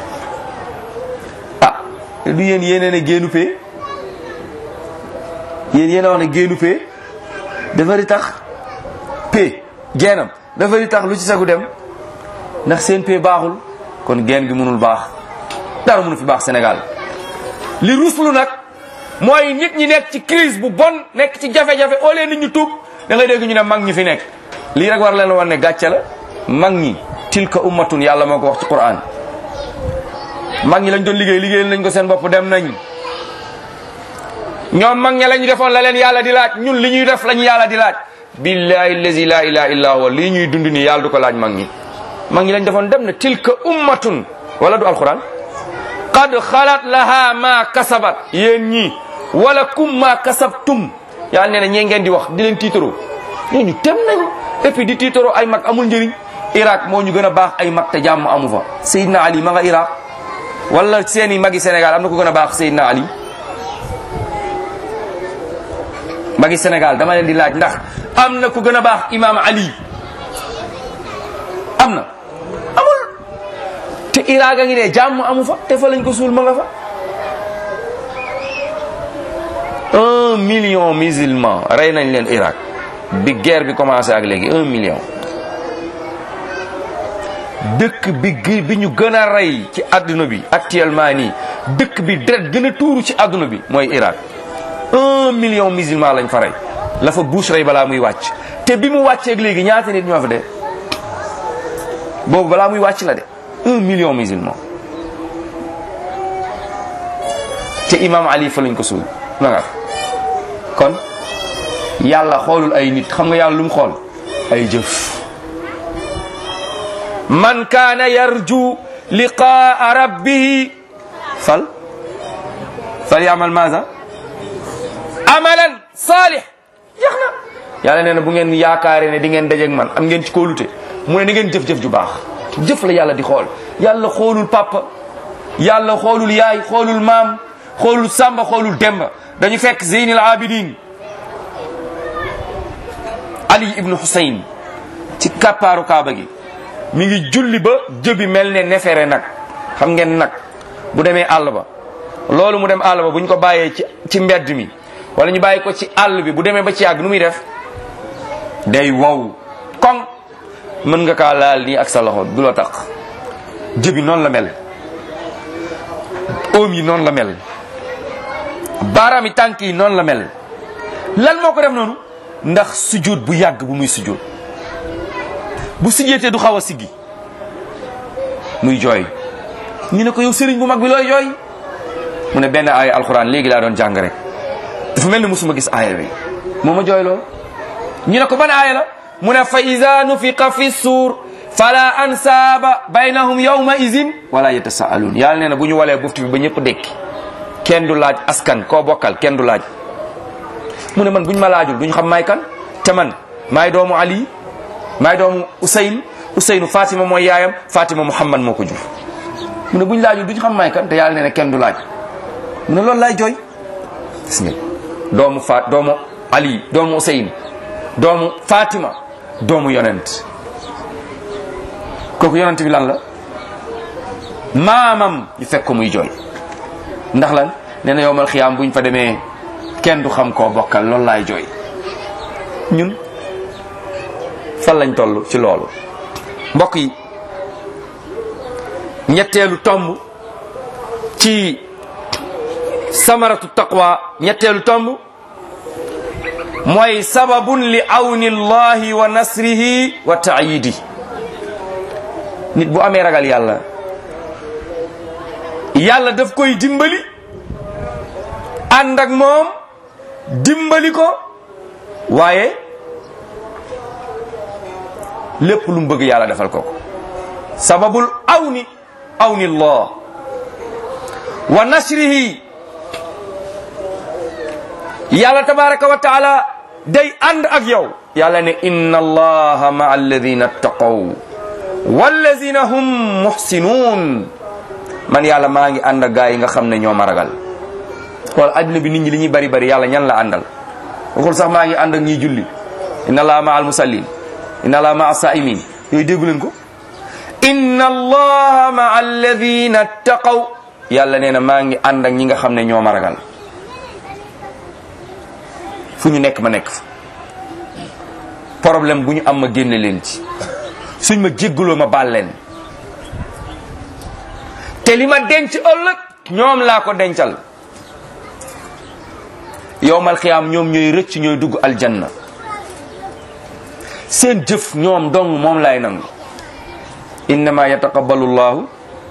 ah du yéen yéenee ne génnu pee yéen yéen a wax ne génnu pee dafa di tax pee geenam dafa di tax lu ci sagu dem ndax seen pee baaxul kon geen gi mënul baax dara mënu fi baax Sénégal li ruslu nag mooy nit ñi nekk ci crise bu bon nekk ci jafe-jafe au lieu nit ñu tuub da ngay dégg ñu ne mag ñi fi nekk lii rek war leen wan ne gàcce la mag ñi tilka ummatun yàlla moo ko wax ci Qur'an mag ñi lañ doon liggéey liggéeyal nañ ko seen bopp dem nañ ñoom mag ña lañu defoon la leen yàlla di laaj ñun li ñuy def lañu yàlla di laaj billahi allazi la ilaha illa huwa lii ñuy dund nii yàlla du ko laaj mag ñi mag ñi lañ defoon dem na tilka ummatun wala du alquran qad xalat laha ma kasabat yéen ñii wala kum ma kasabtum yàlla nee na ñee ngeen di wax di leen tiitaroo ñooñu tem nañ et puis di tiitaroo ay mag amul njëriñ Irak moo ñu gën a baax ay mag te jàmm amu fa Seydina Ali ma nga Irak wala seeni magi Sénégal am na ko gën a baax Seydina Ali magi Sénégal dama leen di laaj ndax am na ku gën a baax Imam Ali am na amul te Irak a ngi ne jàmm amu fa te fa lañ ko suul ma nga fa un million musulman rey nañ leen Irak bi guerre bi commencé ak léegi un million dëkk bi gi bi ñu gën a rey ci àdduna bi actuellement nii dëkk bi deret gën a tuuru ci àdduna bi mooy Irak un million musulman lañ fa rey la fa Bush rey balaa muy wàcc te bi mu wàcceeg léegi ñaata nit ñoo fa de boobu balaa muy wàcc la de un million musulman te imam Ali fa lañ ko suul na nga kon yàlla xoolul ay nit xam nga yàlla lu mu xool ay jëf man kaana yarju liqaa rabbihi fal fal yaamal maasa amalan saalih jeex na yàlla nee na bu ngeen yaakaaree ne di ngeen dajeeg man am ngeen ci kóolute mu ne ni ngeen jëf-jëf ju baax jëf la yàlla di xool yàlla xoolul papa yàlla xoolul yaay xoolul maam xoolul samba xoolul demba dañu fekk zeynil abidin ali ibnu husayn ci kappaaru kaaba gi mi ngi julli ba jëbi mel ne nefere nag xam ngeen nag bu demee àll ba loolu mu dem àll ba bu ñu ko bàyyee ci ci mbedd mi wala ñu bàyyi ko ci àll bi bu demee ba ci yàgg nu muy def day wow koŋ mën nga kaa laal nii ak sa loxo du la tax jëbi noonu la mel oom yi noonu la mel baaraam yi tànk yi noonu la mel lan moo ko def noonu ndax sujud bu yàgg bu muy sujud bu sujjeetee du xaw a siggi muy jooy ñu ne ko yow sëriñ bu mag bi looy jooy mu ne benn aaya alxuraan léegi laa doon jàng rek dafa mel ni musuma gis aaya bi moo ma jooy loo ñu ne ko ban aaya la mu ne fa ida nufiqa fi suur fala ansaaba baynahum yawma izin wala yatasaaluun yàlla nee na bu ñu walee bufti bi ba ñëpp dekki kenn du laaj askan koo bokkal kenn du laaj mu ne man buñ ma laajul duñ xam maay kan te man maay doomu ali maay doomu Usayn Usaynu Fatima mooy yaayam Fatima Muhammad moo ko jur mu ne buñ laajul duñ xam maay kan te yàlla nee na kenn du laaj mu ne loolu laay jooy gis nga doomu Fa doomu Ali doomu Usayn doomu Fatima doomu yonent kooku yonent bi lan la maamam ñu fekk ko muy jooy ndax lan nee na yowmal xiyaam buñ fa demee kenn du xam koo bokkal loolu laay jooy ñun fan lañ toll ci loolu mbokk yi ñetteelu tomb ci samaratu taqwa ñetteelu tomb mooy sababun li awni llahi wa nasrihi wa taayidi nit bu amee ragal yàlla yàlla daf koy dimbali ànd ak moom dimbali ko waaye lépp lu mu bëgg yàlla defal ko sababul awni awni llah wa nasrihi yàlla tabaraka wa taala day ànd ak yow yàlla ne inna allaha maa alladina ttaqaw walladina hum muhsinun man yàlla maa ngi ànd ak gaa yi nga xam ne ñoo ma ragal xool adduna bi nit ñi li ñuy bari bari yàlla ñan la àndal waxul sax maa ngi ànd ak ñiy julli inna allaha maa al musallin inna allaha maa saimin yooyu déggu leen ko inna allaha maa alladina ttaqaw yàlla nee na maa ngi ànd ak ñi nga xam ne ñoo ma ragal fu ñu nekk ma nekk fa problème bu ñu am ma génne leen ci suñ ma jéggaloo ma baal leen te li ma denc ëllëg ñoom laa ko dencal yowmal xiyaam ñoom ñooy rëcc ñooy dugg aljanna seen jëf ñoom dong moom laay nangu innama yataqabbalu llahu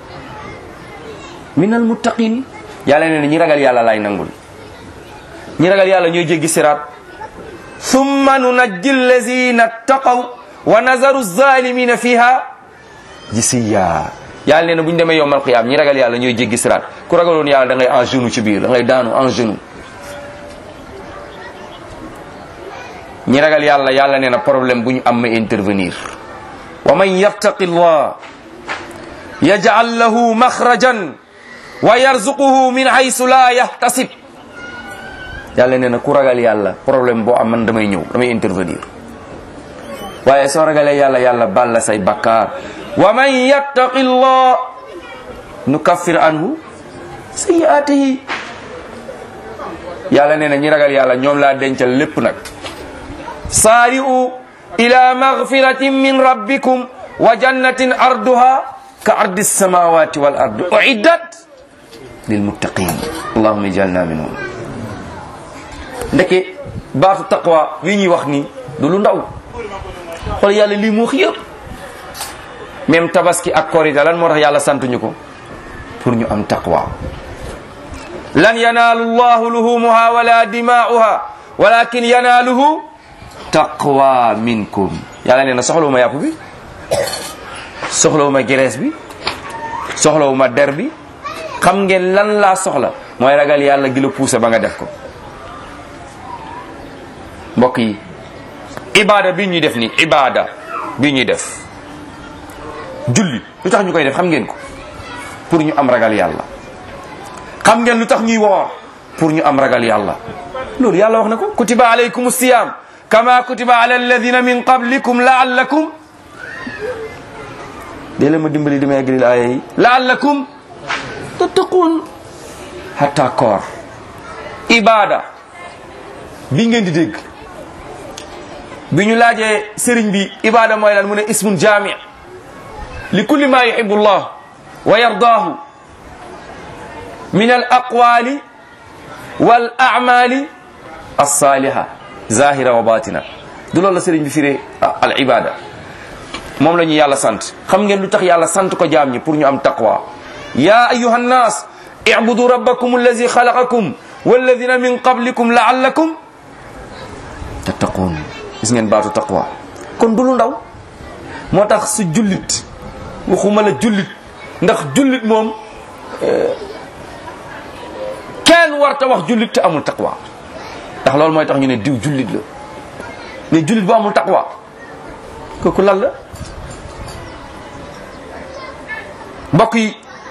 min almuttaqin yàlla nee na ñi ragal yàlla laay nangul ñi ragal yàlla ñooy jéggi siraat thumma nunajji allazina ttaqaw wa nazaru zalimina fiha jisiya yàlla nee na bu ñu demee yowmal qiyaam ñi ragal yàlla ñooy jéggi siraat ku ragaloon yàlla da ngay en genou ci biir da ngay daanu en genou ñi ragal yàlla yàlla nee na problème bu ñu am ma intervenir wa man yattaqi llah yaj'al lahu maxrajan wa yarzuquhu min haysu la yahtasib yàlla nee na ku ragal yàlla problème boo am man damay ñëw damay intervenir waaye soo ragalee yàlla yàlla baal la say bakkaar wa man yattaqi llah nukaffir anhu sayyi'atihi yàlla nee na ñi ragal yàlla ñoom laa dencal lépp nag saari'u ila maghfiratin min rabbikum wa jannatin arduha ka ardi samawati wal ardi uiddat lil muttaqin allahumma ijalna minhum ndeke baatu taqwa wi ñuy wax ni du lu ndaw xool yàlla lii mu wax yëpp même tabaski ak korita lan moo tax yàlla santuñu ko pour ñu am taqwa lan yanaalu llahu luhumuha wala dimaa'uha walakin yanaaluhu taqwa minkum yàlla nee na soxlawuma yàpp bi soxlawuma gerees bi soxlawuma der bi xam ngeen lan laa soxla mooy ragal yàlla gi la puusa ba nga def ko mbokk yi ibada bi ñuy def nii ibada bi ñuy def julli lu tax ñu koy def xam ngeen ko pour ñu am ragal yàlla xam ngeen lu tax ñuy woor pour ñu am ragal yàlla loolu yàlla wax na ko kutiba alaykum siyam kama kutiba ala alladina min qablikum laallakum dee la ma dimbali dama eggalil aaya yi laallakum tattaqun hatta koor ibada bi ngeen di dégg bi ñu laajee sëriñ bi ibada mooy lan mu ne ismun jami li kulli ma yuhibu llah wa yardaahu min al aqwali wal amali alsaliha zahira wa batina du loolu la sëriñ bi firee al ibada moom la ñu yàlla sant xam ngeen lu tax yàlla sant ko jaam ñi pour ñu am taqwa ya ayuha nnas ibudu rabbakum allazi xalaqakum walladina min qablikum laallakum tattaqun gis ngeen baatu taqwa kon du lu ndaw moo tax su jullit waxuma la jullit ndax jullit moom kenn warta wax jullit te amul taqwa ndax loolu mooy tax ñu ne diw jullit la mais jullit bu amul taqwa kooku lan la mbokk yi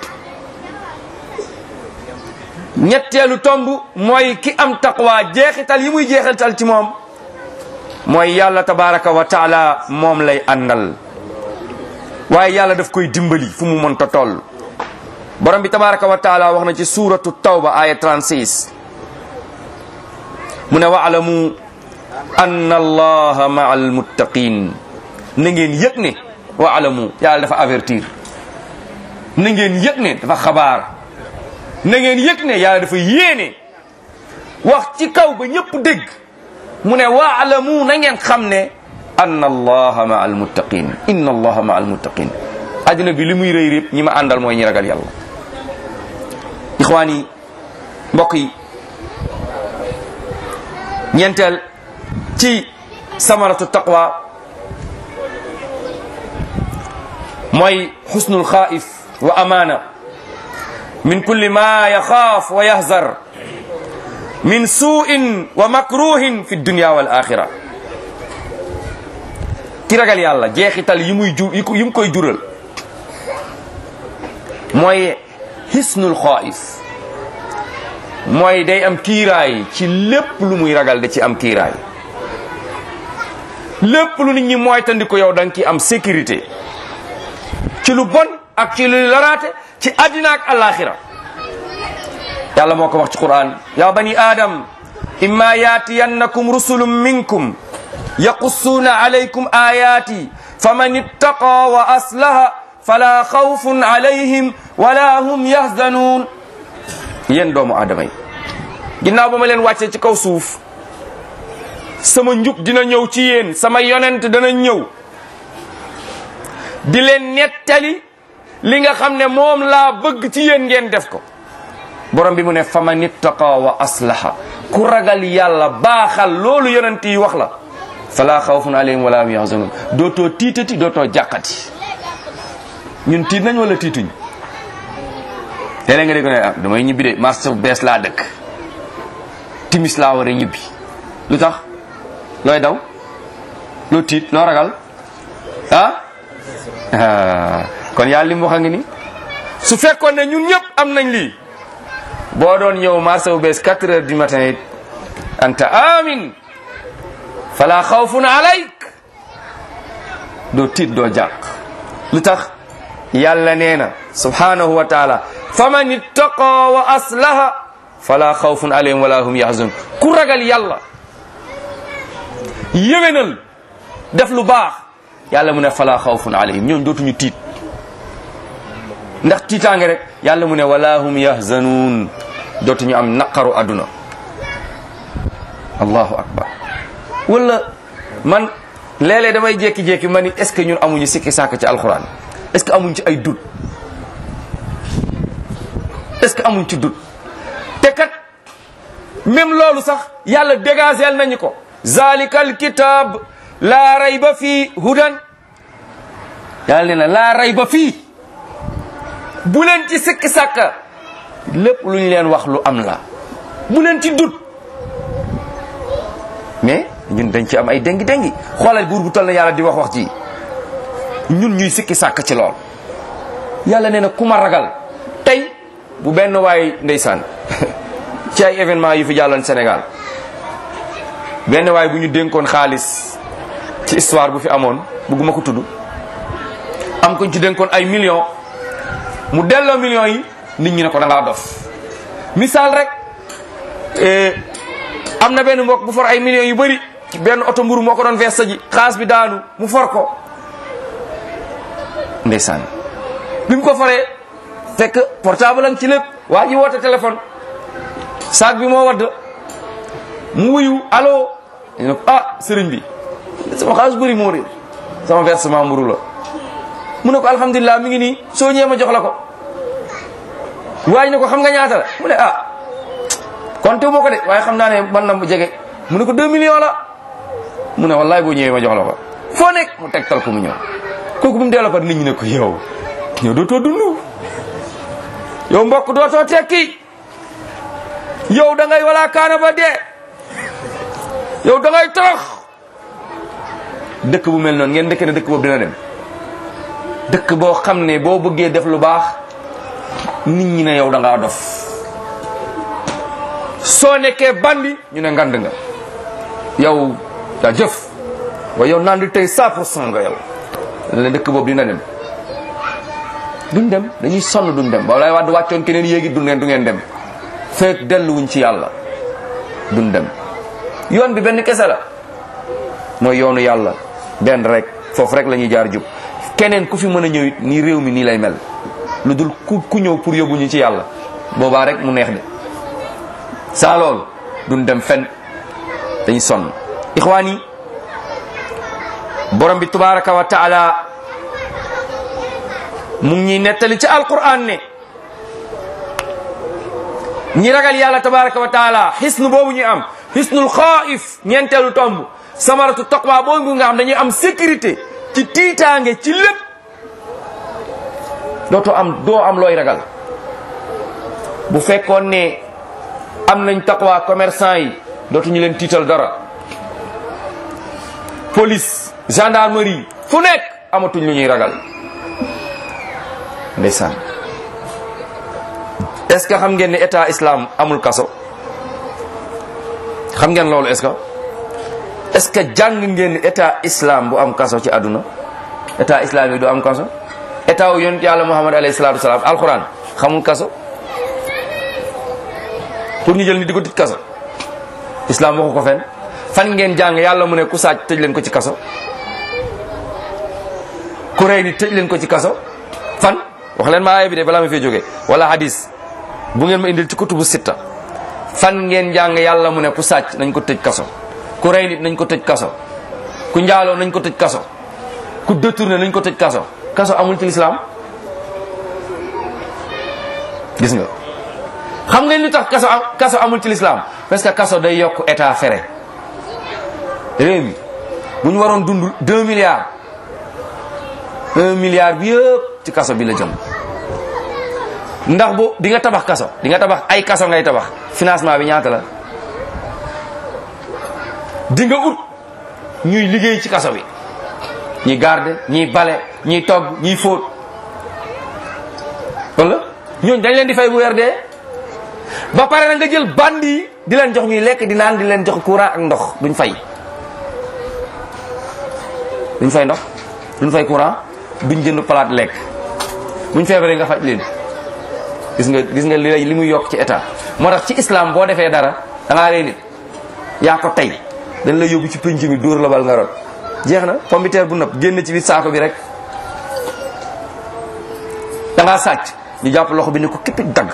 ñetteelu tomb mooy ki am taqwa jeexital yi muy jeexital ci moom mooy yàlla tabaraka wa taala moom lay àndal waaye yàlla daf koy dimbali fu mu mënta toll borom bi tabaraka wa taala wax na ci suratu tawba aya 36 mu ne waalamu anna allaha maa almuttaqin na ngeen yëg ne waalamu yàlla dafa avertir na ngeen yëg ne dafa xabaar na ngeen yëg ne yàlla dafa yéene wax ci kaw ba ñëpp dégg mu ne waalamu na ngeen xam ne anna allaha maa almuttaqin inna allaha maa almuttaqin àddina bi li muy rëy répp ñi ma àndal mooy ñi ragal yàlla ixwaan yi mbokk yi ñeenteel ci samaratu taqwa mooy xusnul xaif wa amaana min kulli ma yaxaaf wa yahzar min suu'in wa makruhin fi dunya wal axira ki ragal yàlla jeexital yi muy ju yi mu koy jural mooy xisnul xaif mooy day am kiiraay ci lépp lu muy ragal da ci am kiiraay lépp lu nit ñi mooy tandiku yow da nga ci am sécurité ci lu bon ak ci lu laraate ci àddina ak alaxira yàlla moo ko wax ci quran ya bani adam imma yaatiyannakum rusulun minkum yaqussuuna alaykum ayati faman ittaqa wa aslaha fala xawfun alayhim wala hum yahzanuun yéen doomu aadama yi ginnaaw ba ma leen wàccee ci kaw suuf sama njub dina ñëw ci yéen sama yonent dana ñëw di leen nettali li nga xam ne moom laa bëgg ci yéen ngeen def ko borom bi mu ne faman ittaqa wa aslaha ku ragal yàlla baaxal loolu yonent yi wax la fala xawfun alayhim wala hum yahzanun dootoo tiitati dootoo jàqati ñun tiit nañ wala tiituñ léeg-léeg nga dégg ne ah damay ñibbi de marché bu bees laa dëkk timis laa war a ñibbi lu tax looy daw loo tiit loo ragal ah kon yàlla li mu wax a ngi ni su fekkoon ne ñun ñëpp am nañ lii boo doon ñëw marché bu bees 4 heures du matin it anta amin fala xawfun alayk doo tiit doo jàq lu tax yàlla nee na subhanahu wa taala faman ittaqa wa aslaha fala xawfun alayhim wala hum yahzun ku ragal yàlla yéwénal def lu baax yàlla mu ne fala xawfun alayhim ñoom dootuñu tiit ndax tiitaange rek yàlla mu ne wala hum yahzanuun dootuñu am naqaru àdduna allahu akbar wala man léeg-léeg damay jékki-jékki ma ni est ce que ñun amuñu sikki sàkk ci alxuraan est ce que amuñ ci ay dut est ce que amuñ ci dut te kat même loolu sax yàlla dégageel nañu ko zalika alkitab laa rayba fii hudan yàlla nee na laa rayba fii bu leen ci sikki sàkka lépp lu ñu leen wax lu am la bu leen ci dut mais ñun dañ ci am ay dengi dengi xoolal buur bu toll na yàlla di wax wax ji ñun ñuy sikki sàkk ci lool yàlla nee na ku ma ragal tey bu benn waay ndeysaan ci ay événement yu fi jàlloon Sénégal benn waay bu ñu dénkoon xaalis ci histoire bu fi amoon bugguma ko tudd am ko ci dénkoon ay millions mu delloo millions yi nit ñi ne ko da ngaa dof misaal rek am na benn mbokk bu for ay millions yu bëri ci benn oto mburu moo ko doon vees ji xaas bi daanu mu for ko ndeysaan bi mu ko foree fekk portable am ci lépp waa ji woote téléphone saag bi moo wadd mu wuyu allo ñu ne ko ah sëriñ bi sama xaalis bëri moo réer sama versement mburu la mu ne ko alhamdulilah mi ngi nii soo ñëwee ma jox la ko waaye ne ko xam nga ñaata la mu ne ah compté moo ko de waaye xam naa ne man na mu jege mu ne ko 2 millions la mu ne wallaay boo ñëwee ma jox la ko foo nekk mu tegtal ko mu ñëw kooku bu mu delloo ko nit ñi ne ko yow yow dootoo dund yow mbokk dootoo tekki yow da ngay wala kaana ba dee yow da ngay torox dëkk bu mel noonu ngeen dëkk ne dëkk boobu dina dem dëkk boo xam ne boo bëggee def lu baax nit ñi ne yow da ngaa dof soo nekkee bandi ñu ne ngand nga yow daa jëf waaye yow naan di tey 100 pour cent nga yow la dëkk boobu dina dem duñ dem dañuy sonn duñ dem ba lay wàdd wàccoon keneen yéegi du ngeen du ngeen dem fekk delluwuñ ci yàlla duñ dem yoon bi benn kese la mooy yoonu yàlla benn rek foofu rek la ñuy jaar jub keneen ku fi mën a ñëw it nii réew mi nii lay mel lu dul ku ku ñëw pour yóbbuñu ci yàlla boobaa rek mu neex de saa loolu duñ dem fen dañuy sonn ixwaan yi borom bi tabaraka wa taala mu ngi ñuy nettali ci alquran ne ñi ragal yàlla tabaraka wa taala xisnu boobu ñu am xisnul xaif ñeenteelu tomb samaratu taqwa boobu nga xam dañuy am sécurité ci tiitaange ci lépp dootoo am doo am looy ragal bu fekkoon ne am nañ taqwa commerçant yi dootuñu leen tiital dara police gendarmerie fu nekk amatuñ lu ñuy ragal ndeysaan est ce que xam ngeen ne état islam amul kaso xam ngeen loolu est ce que est ce que jàng ngeen ne état islam bu am kaso ci àdduna état islam yi du am kaso état wu yonent yàlla muhammad alayhi salatu wasalaam alquran xamul kaso pour ñu jël nit di ko tëj kaso islam waxu ko fen fan ngeen jàng yàlla mu ne ku sàcc tëj leen ko ci kaso ku rey ni tëj leen ko ci kaso fan wax leen ma aaya bi de balaa ma fee jógee wala hadis bu ngeen ma indil ci kutubu sitta fan ngeen jàng yàlla mu ne ku sàcc nañ ko tëj kaso ku rey nit nañ ko tëj kaso ku njaaloo nañ ko tëj kaso ku détourné nañ ko tëj kaso kaso amul ci lislaam gis nga xam ngeen lu tax kaso kaso amul ci lislaam parce que kaso day yokk état fere réew mi bu ñu waroon dund 2 milliards 1 milliard bi yëpp ci kaso bi la jëm ndax bu di nga tabax kaso di nga tabax ay kaso ngay tabax financement bi ñaata la di nga ut ñuy liggéey ci kaso bi ñi garde ñi bale ñi togg ñi fóot wala ñooñu dañ leen di fay bu weer dee ba pare na nga jël bandi yi di leen jox ñuy lekk di naan di leen jox courant ak ndox duñ fay duñ fay ndox duñ fay courant duñ jënd palaat lekk buñ feebaree nga faj leen gis nga gis nga li li muy yokk ci état moo tax ci islam boo defee dara da ngaa rey nit yaa ko tey dañ la yóbbu ci penc mi dóor la bal nga rot jeex na pombiteer bu nëb génn ci biir saako bi rek da ngaa sàcc ñu jàpp loxo bi ne ko kippit dagg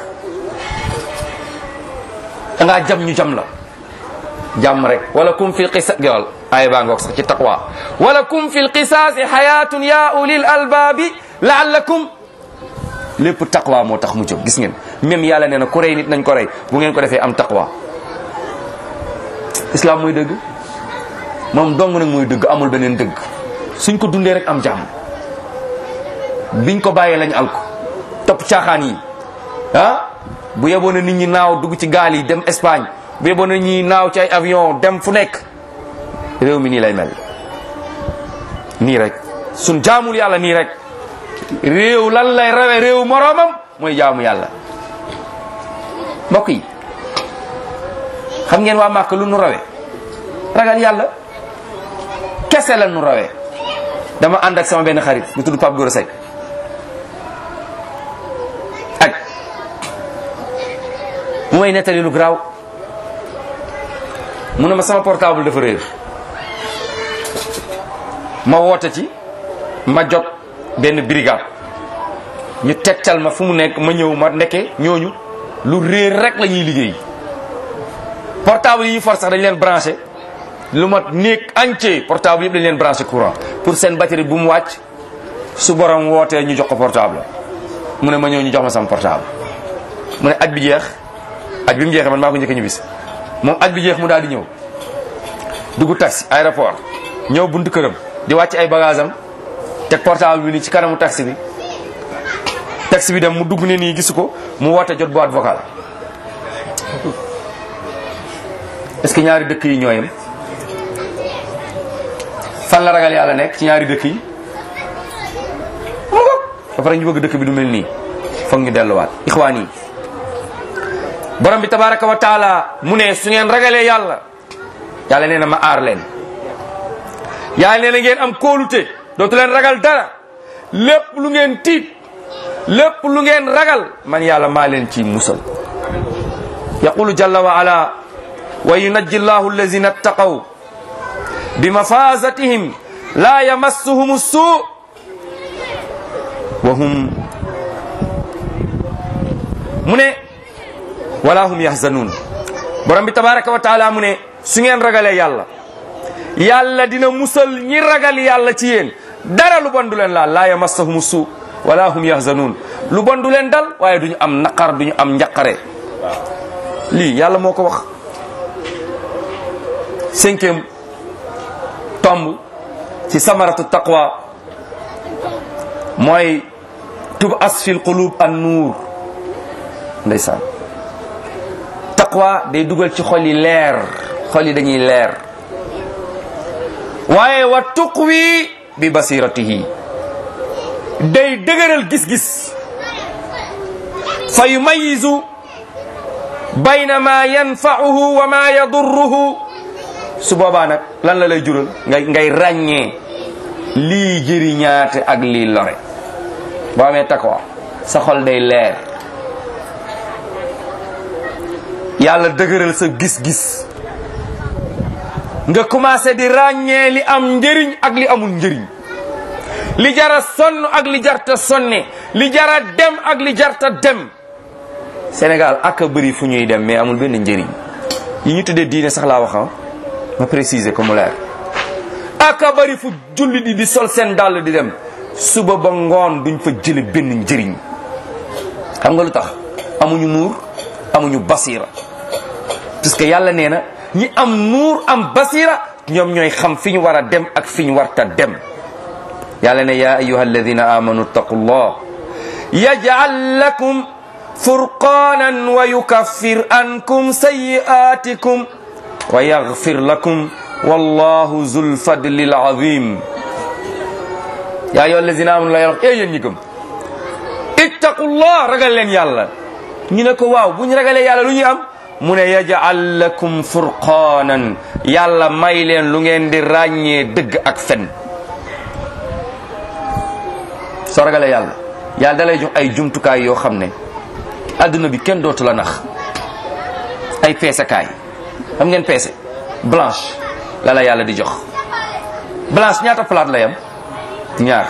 da ngaa jam ñu jam la jàmm rek wala kum fil qisa gawal ay baa ngoog sax ci taqwa wala kum fil qisaasi xayaatun ya ulil albaabi laallakum lépp taqwa moo tax mu jóg gis ngeen même yàlla nee na ku rey nit nañ ko rey bu ngeen ko defee am taqwa islam mooy dëgg moom dong nag mooy dëgg amul beneen dëgg suñ ko dundee rek am jàmm biñ ko bàyyee lañ al ko topp caaxaan yi ah bu yeboon na nit ñi naaw dugg ci gaal yi dem Espagne bu yeboon na ñi naaw ci ay avion dem fu nekk réew mi nii lay mel nii rek suñ jaamul yàlla nii rek réew lan lay rawe réew moroomam mooy jaamu yàlla mbokk yi xam ngeen waa Màkk lu nu rawe ragal yàlla kese la nu rawee dama ànd ak sama benn xarit bu tudd Pape Gora Seck ak mu may nettali lu garaaw mu ne ma sama portable dafa réer ma woote ci ma jot benn brigade ñu tegtal ma fu mu nekk ma ñëw ma ndekke ñooñu lu réer rek la ñuy liggéey portable yi for sax dañ leen branché lu mat néeg entier portable yëpp dañ leen branché courant pour seen batterie bu mu wàcc su borom wootee ñu jox ko portable mu ne ma ñëw ñu jox ma sama portable mu ne aj bi jeex aj bi mu jeexee man maa ko njëkk ñu bis moom aj bi jeex mu daal di ñëw dugg taxi aéroport ñëw buntu këram di wàcc ay bagage am teg portable bi nii ci kanamu taxi bi taxi bi dem mu dugg ne nii gisu ko mu woote jot boîte vocale est-ce que ñaari dëkk yi ñooyam fan la ragal yàlla nekk ci ñaari dëkk yi ba pare ñu bëgg dëkk bi du mel nii foog ñu delluwaat ixwaan yi borom bi tabaraka wa taala mu ne su ngeen ragalee yàlla yàlla nee na ma aar leen yàlla nee na ngeen am kóolute dootu leen ragal dara lépp lu ngeen tiit lépp lu ngeen ragal man yàlla maa leen ci musal yaqulu jalla wa ala wa yunajji llahu allazina attaqaw bi mafazatihim la yamassuhum suu wa hum mu ne wala hum yahzanun borom bi tabaraka wa taala mu ne su ngeen ragalee yàlla yàlla dina musal ñi ragal yàlla ci yéen dara lu bon du leen laal la yamassahum suu wala hum yahzanun lu bon du leen dal waaye duñu am naqar duñu am njaqare lii yàlla moo ko wax cinquième tomb ci samaratu taqwa mooy tub as fil qulub an nuur ndeysaan taqwa day dugal ci xol yi leer xol yi dañuy leer waaye wa tuqwi bi basiratihi day dëgëral gis-gis fa yumayizu bayna ma yanfa'uhu wa ma yadurruhu su boobaa nag lan la lay jural ngay ngay ràññee lii jëriñaate ak lii lore boo amee takwa sa xol day leer yàlla dëgëral sa gis-gis nga commencé di ràññee li am njëriñ ak li amul njëriñ li jara sonn ak li jarta sonne li jara dem ak li jarta dem Sénégal ak a bëri fu ñuy dem mais amul benn njëriñ yi ñu tuddee diine sax laa wax ma préciser ko mu leer ak a bëri fu jullit yi di sol seen dàll di dem suba ba ngoon duñ fa jële benn njëriñ xam nga lu tax amuñu nuur amuñu basira parce que yàlla nee na ñi am nuur am basira ñoom ñooy xam fi ñu war a dem ak fi ñu warta dem yàlla ne ya ayuha alladina amanu taqullah yaj'al lakum furqanan wa yukaffir ankum sayi'atikum wa yaghfir lakum wallahu zul fadlil azim ya ayuha alladina amanu la yàlla wax e yéen ñi gëm ittaqullah ragal leen yàlla ñu ne ko waaw bu ñu ragalee yàlla lu ñuy am mu ne yaj'al lakum furqanan yàlla may leen lu ngeen di ràññee dëgg ak fen soo ragalee yàlla yàlla da lay jox ay jumtukaay yoo xam ne adduna bi kenn dootu la nax ay peesekaay xam ngeen peese blanche la la yàlla di jox blanche ñaata plate la yam ñaar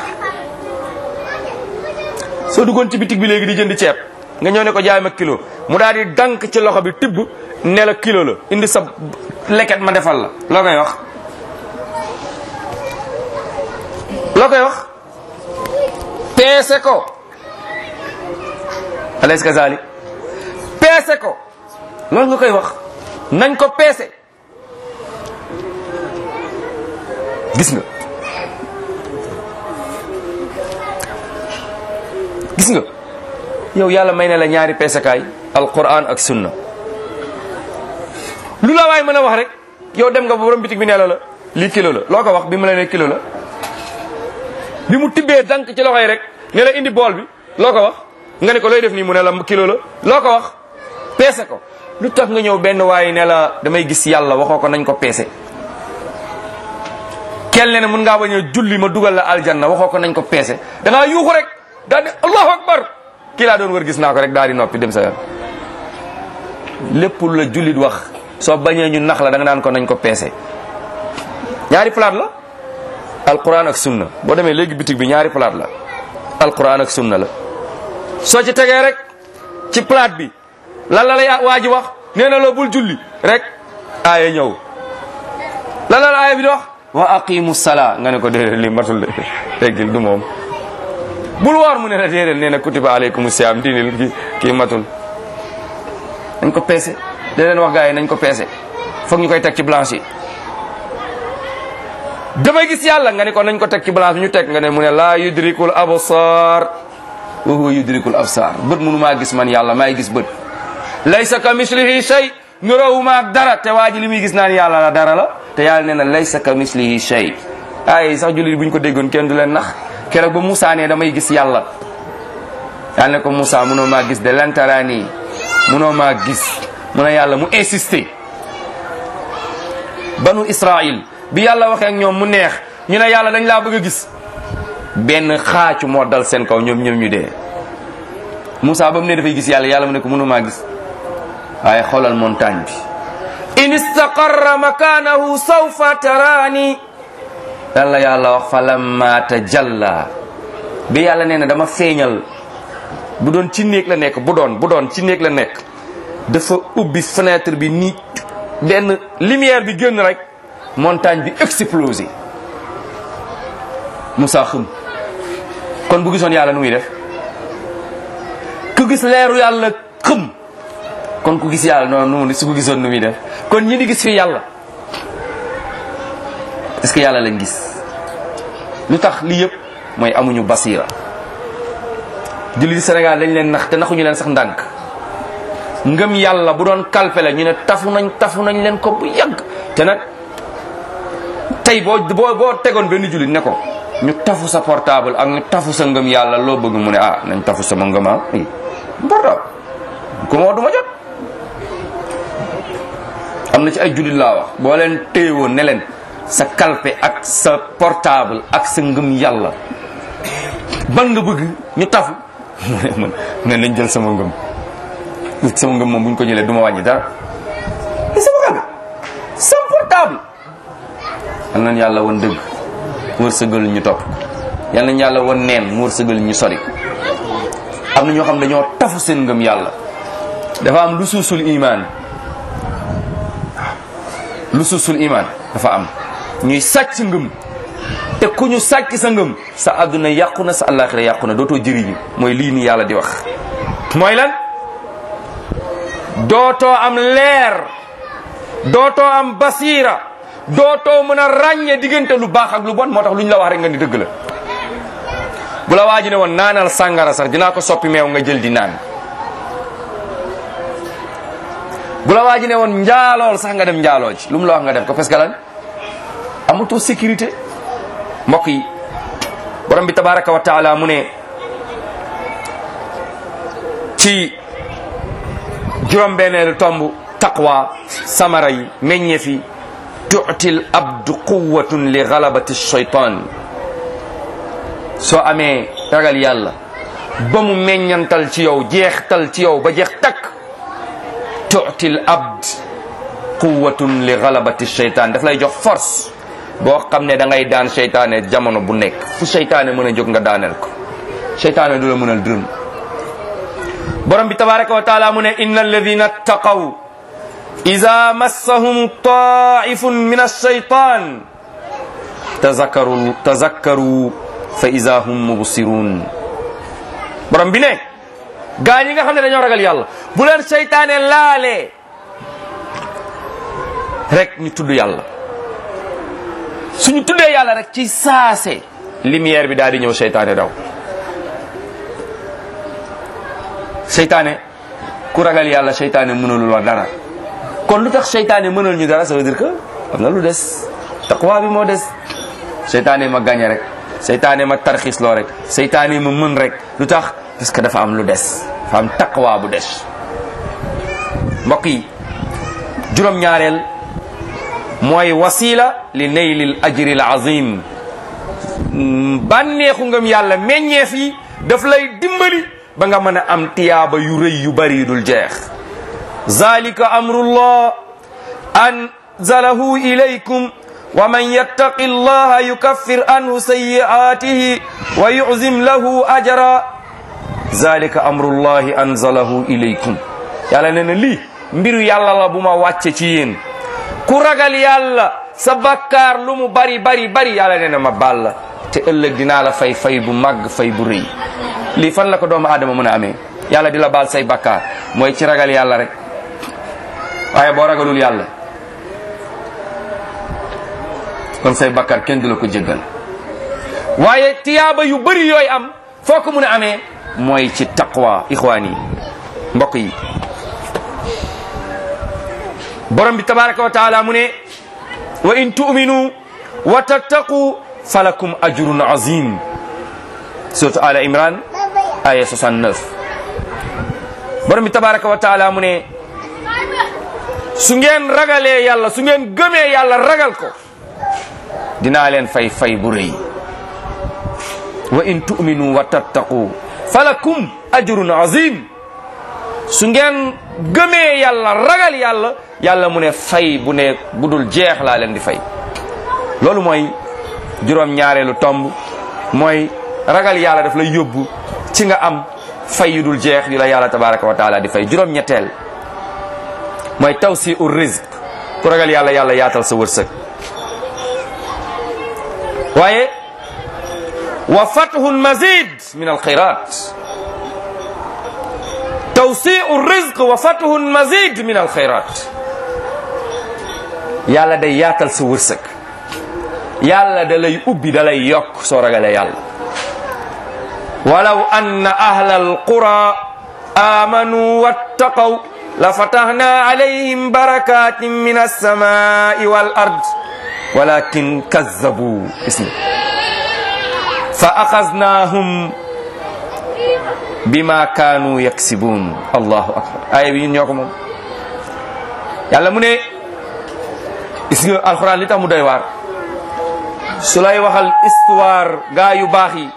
soo duggoon ci bitig bi léegi di jënd ceeb nga ñëw ne ko jaay ma kilo mu daal di dank ci loxo bi tibb ne la kilo la indi sa leket ma defal la loo koy wax loo koy wax peese ko alaysa kazalik peese ko loolu nga koy wax nañ ko peese gis nga gis nga yow yàlla may na la ñaari peesekaay alquran ak sunna lu la waay mën a wax rek yow dem nga ba borom bitig bi nee la la lii kilo la loo ko wax bi mu la ne kilo la bi mu tibbee dank ci loxo yi rek ne la indi bool bi loo ko wax nga ne ko looy def nii mu ne la kilo la loo ko wax peese ko lu tax nga ñëw benn waaye ne la damay gis yàlla waxoo ko nañ ko peese kenn ne mun ngaa bañ a julli ma dugal la aljanna waxoo ko nañ ko peese da ngaa yuuxu rek daal ne allahu akbar kii laa doon wër gis naa ko rek daal di noppi dem sa yoon lépp lu la jullit wax soo bañee ñu nax la da nga naan ko nañ ko peese ñaari plate la alquran ak sunna boo demee léegi bitig bi ñaari plate la alquran ak sunna la soo ci tegee rek ci plate bi lan la la waa ji wax nee na la bul julli rek aaya ñëw lan la la aaya bi di wax wa aqimu sala nga ne ko déedéet li matul de teggil du moom bul woor mu ne la déedéet nee na kutiba aleykum siyaam diinil ki kii matul nañ ko peese da leen wax gars yi nañ ko peese foog ñu koy teg ci blanche yi damay gis yàlla nga ne ko nañ ko teg ci blanche bi ñu teg nga ne mu ne laa yudrikul absar wa huwa yudrikul absar bët munu maa gis man yàlla maay gis bët laysa ka mislihi shay nurawuma ak dara te waa ji li muy gis naan yàlla la dara la te yàlla nee na laysa ka mislihi shay ay sax jullit bu ñu ko déggoon kenn du leen nax keroog ba Moussa ne damay gis yàlla yàlla ne ko Moussa munoo maa gis de lantaraani munoo maa gis mu ne yàlla mu insisté banu Israël bi yàlla waxee ak ñoom mu neex ñu ne yàlla dañ laa bëgg a gis benn xaacu moo dal seen kaw ñoom ñoom ñu dee Moussa ba mu ne dafay gis yàlla yàlla mu ne ko munoo maa gis waaye xoolal montagne bi in istaqarra makanahu sawfa taraani lan la yàlla wax falamma tajalla bi yàlla nee na dama feeñal bu doon ci néeg la nekk bu doon bu doon ci néeg la nekk dafa ubbi fenêtre bi nii benn lumière bi génn rek montagne bi explosé Moussa xëm kon bu gisoon yàlla nu muy def ku gis leeru yàlla xëm kon ku gis yàlla noonu noonu su ko gisoon nu muy def kon ñi di gis fi yàlla est-ce que yàlla lañ gis lu tax lii yëpp mooy amuñu basira julli di Sénégal dañ leen nax te naxuñu leen sax ndànk ngëm yàlla bu doon kalpe la ñu ne tafu nañ tafu nañ leen ko bu yàgg te nag tey boo boo boo tegoon benn jullit ne ko ñu tafu sa portable ak ñu tafu sa ngëm yàlla loo bëgg mu ne ah nañ tafu sama ngëm ah portable ku ma duma jot am na ci ay jullit laa wax boo leen téyewoon ne leen sa kalpe ak sa portable ak sa ngëm yàlla ban nga bëgg ñu tafu man ne nañ jël sama ngëm sama ngëm moom bu ñu ko jëlee du ma wàññi dara te sama kalpe sama portable yal nañ yàlla won dëgg mu wërsëgal ñu topp yal nañ yàlla won neen mu wërsëgal ñu sori am na ñoo xam dañoo tafu seen ngëm yàlla dafa am lu suusul imaan lu suusul imaan dafa am ñuy sàcc ngëm te ku ñu sàcc sa ngëm sa àdduna yàqu na sa àllaaxira yàqu na dootoo jëriñu mooy lii nii yàlla di wax mooy lan dootoo am leer dootoo am basiira dootoo mën a ràññee diggante lu baax ak lu bon moo tax lu ñu la wax rek nga ni dëgg la bu la waaji ne woon naanal sàngara sax dinaa ko soppi meew nga jël di naan bu la waaji ne woon njaalool sax nga dem njaaloo ci lu mu la wax nga def ko parce que lan amatoo sécurité mbokk yi borom bi tabaraka wa taala mu ne ci juróom-benneelu tomb taqwa samara yi meññeef yi tuutil abdu quwatun li galabati shaytan soo amee ragal yàlla ba mu meññantal ci yow jeextal ci yow ba jeex takk tuutil abd quwatun li galabati shaytan daf lay jox force boo xam ne da ngay daan seytaane jamono bu nekk fu seytaane mën a jóg nga daaneel ko seytaane du la mënal dërëm borom bi tabaraka wa taala mu ne inna alladina ttaqaw ida massahum taifun min alshaytan tazakkaru tazakkaru fa ida hum mubsirun borom bi ne gaa ñi nga xam ne dañoo ragal yàlla bu leen seytaane laalee rek ñu tudd yàlla suñu tuddee yàlla rek ci saase lumière bi daal di ñëw seytaane daw seytaane ku ragal yàlla seytaane mënalul la dara kon lu tax seytaane mënal ñu dara ça veut dire que am na lu des taqwa bi moo des seytaane ma gañe rek seytaane ma tarxis loo rek seytaane ma mën rek lu tax parce que dafa am lu des dafa am taqwa bu des mbokk yi juróom-ñaareel mooy wasila li naylil ajril azim bànneexu ngëm yàlla meññeef yi daf lay dimbali ba nga mën a am tiyaaba yu rëy yu bari dul jeex zalika amrullah anzalahu ilaykum wa man yattaqi allaha yukaffir anhu sayyi'atihi wa yu'zim lahu ajra zalika amrullahi anzalahu ilaykum yàlla nee na lii mbiru yàlla la bu ma wàcce ci yéen ku ragal yàlla sa bakkaar lu mu bari bari bari yàlla nee na ma baal la te ëllëg dinaa la fay fay bu màgg fay bu rëy lii fan la ko doomu aadama mën a amee yàlla di la baal say bakkaar mooy ci ragal yàlla rek waaye boo ragalul yàlla kon say bakkaar kenn du la ko jéggal waaye tiyaaba yu bari yooyu am foo ko mën a amee mooy ci taqwa ixwaan yi mbokk yi borom bi tabaraka wa taala mu ne wa in tu'minu wa tattaqu falakum ajrun azim suratu ala imran aya 69 borom bi tabaraka wa taala mu ne su ngeen ragalee yàlla su ngeen gëmee yàlla ragal ko dinaa leen fay fay bu rëy wa in tu'minu wa tattaqu falakum ajrun azim su ngeen gëmee yàlla ragal yàlla yàlla mu ne fay bu ne bu dul jeex laa leen di fay loolu mooy juróom ñaareelu tomb mooy ragal yàlla daf lay yóbbu ci nga am fay yu dul jeex yu la yàlla tabaraka wa taala di fay juróom ñetteel mooy tawsi ur rizq ku ragal yàlla yàlla yaatal sa wërsëg waaye wa fathun mazid min alxayrat tawsiu rizq wa fathun mazid min alxayrat yàlla day yaatal sa wërsëg yàlla da lay ubbi da lay yokk soo ragalee yàlla walaw anna ahla alqura amanu wattaqaw la fatahna alayhim barakatin min alsamai wal ard walakin kazzabu ismi fa axaznahum bima kaanu yaksibun allahu akbar aaya bi ñun ñoo ko moom yàlla mu ne gis nga alxuraan li tax mu doy waar su lay waxal histoire gaa yu baax yi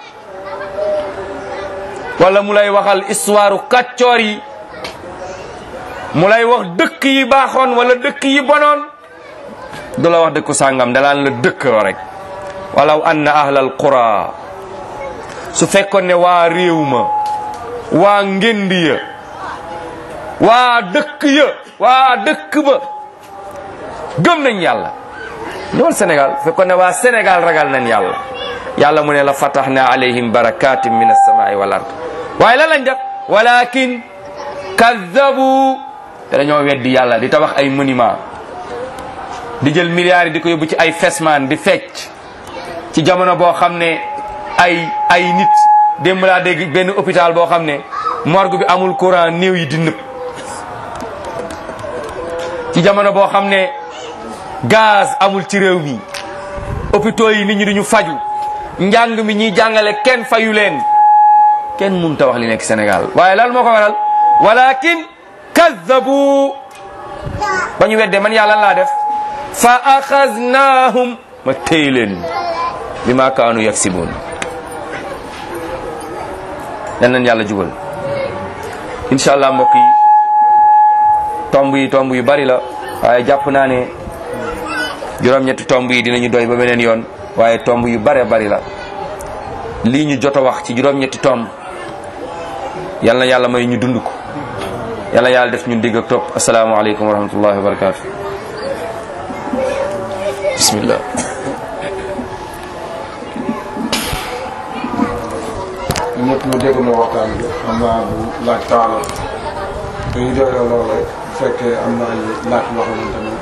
wala mu lay waxal histoire kàccoor yi mu lay wax dëkk yi baaxoon wala dëkk yi bonoon du la wax dëkku sàngam dalaan la dëkkoo rek walaw anna ahlal qura su fekkoon ne waa réew ma waa ngéndi ya waa dëkk ya waa dëkk ba gëm nañ yàlla ñëwal Sénégal fekkoon ne waa Sénégal ragal nañ yàlla yàlla mu ne la fatahna alayhim barakatin min alsamai wal ard waaye lan lañ def walakin kaddabu te dañoo weddi yàlla di tabax ay monument di jël milliards yi di ko yóbbu ci ay fesman di fecc ci jamono boo xam ne ay ay nit démb laa dégg benn hôpital boo xam ne morgue bi amul courant néew yi di nëb ci jamono boo xam ne gaz amul ci réew mi hôpitaux yi nit ñi duñu faju njàng mi ñiy jàngale kenn fayu leen kenn mun ta wax li nekk Sénégal waaye lan moo ko waral walakin kazzabu ba ñu weddee man yàlla laa def fa axaznahum ma téy leen bi ma kaanu yaksibuun yan leen yàlla jubal incha allah mbokk yi tomb yi tomb yu bari la waaye jàpp naa ne juróom-ñetti tomb yi dinañu doy ba beneen yoon waaye tomb yu bare bari la lii ñu jot a wax ci juróom-ñetti tomb yal na yàlla may ñu dund ko yàlla yàlla def ñun digg ak topp asalaamaaleykum wa rahmatullahi wa barakaatu bismillah ñëpp ñu dégg na waxtaan bi xam naa bu laaj taala dañuy doy loolu rek bu fekkee am na ay laaj yoo xamante ne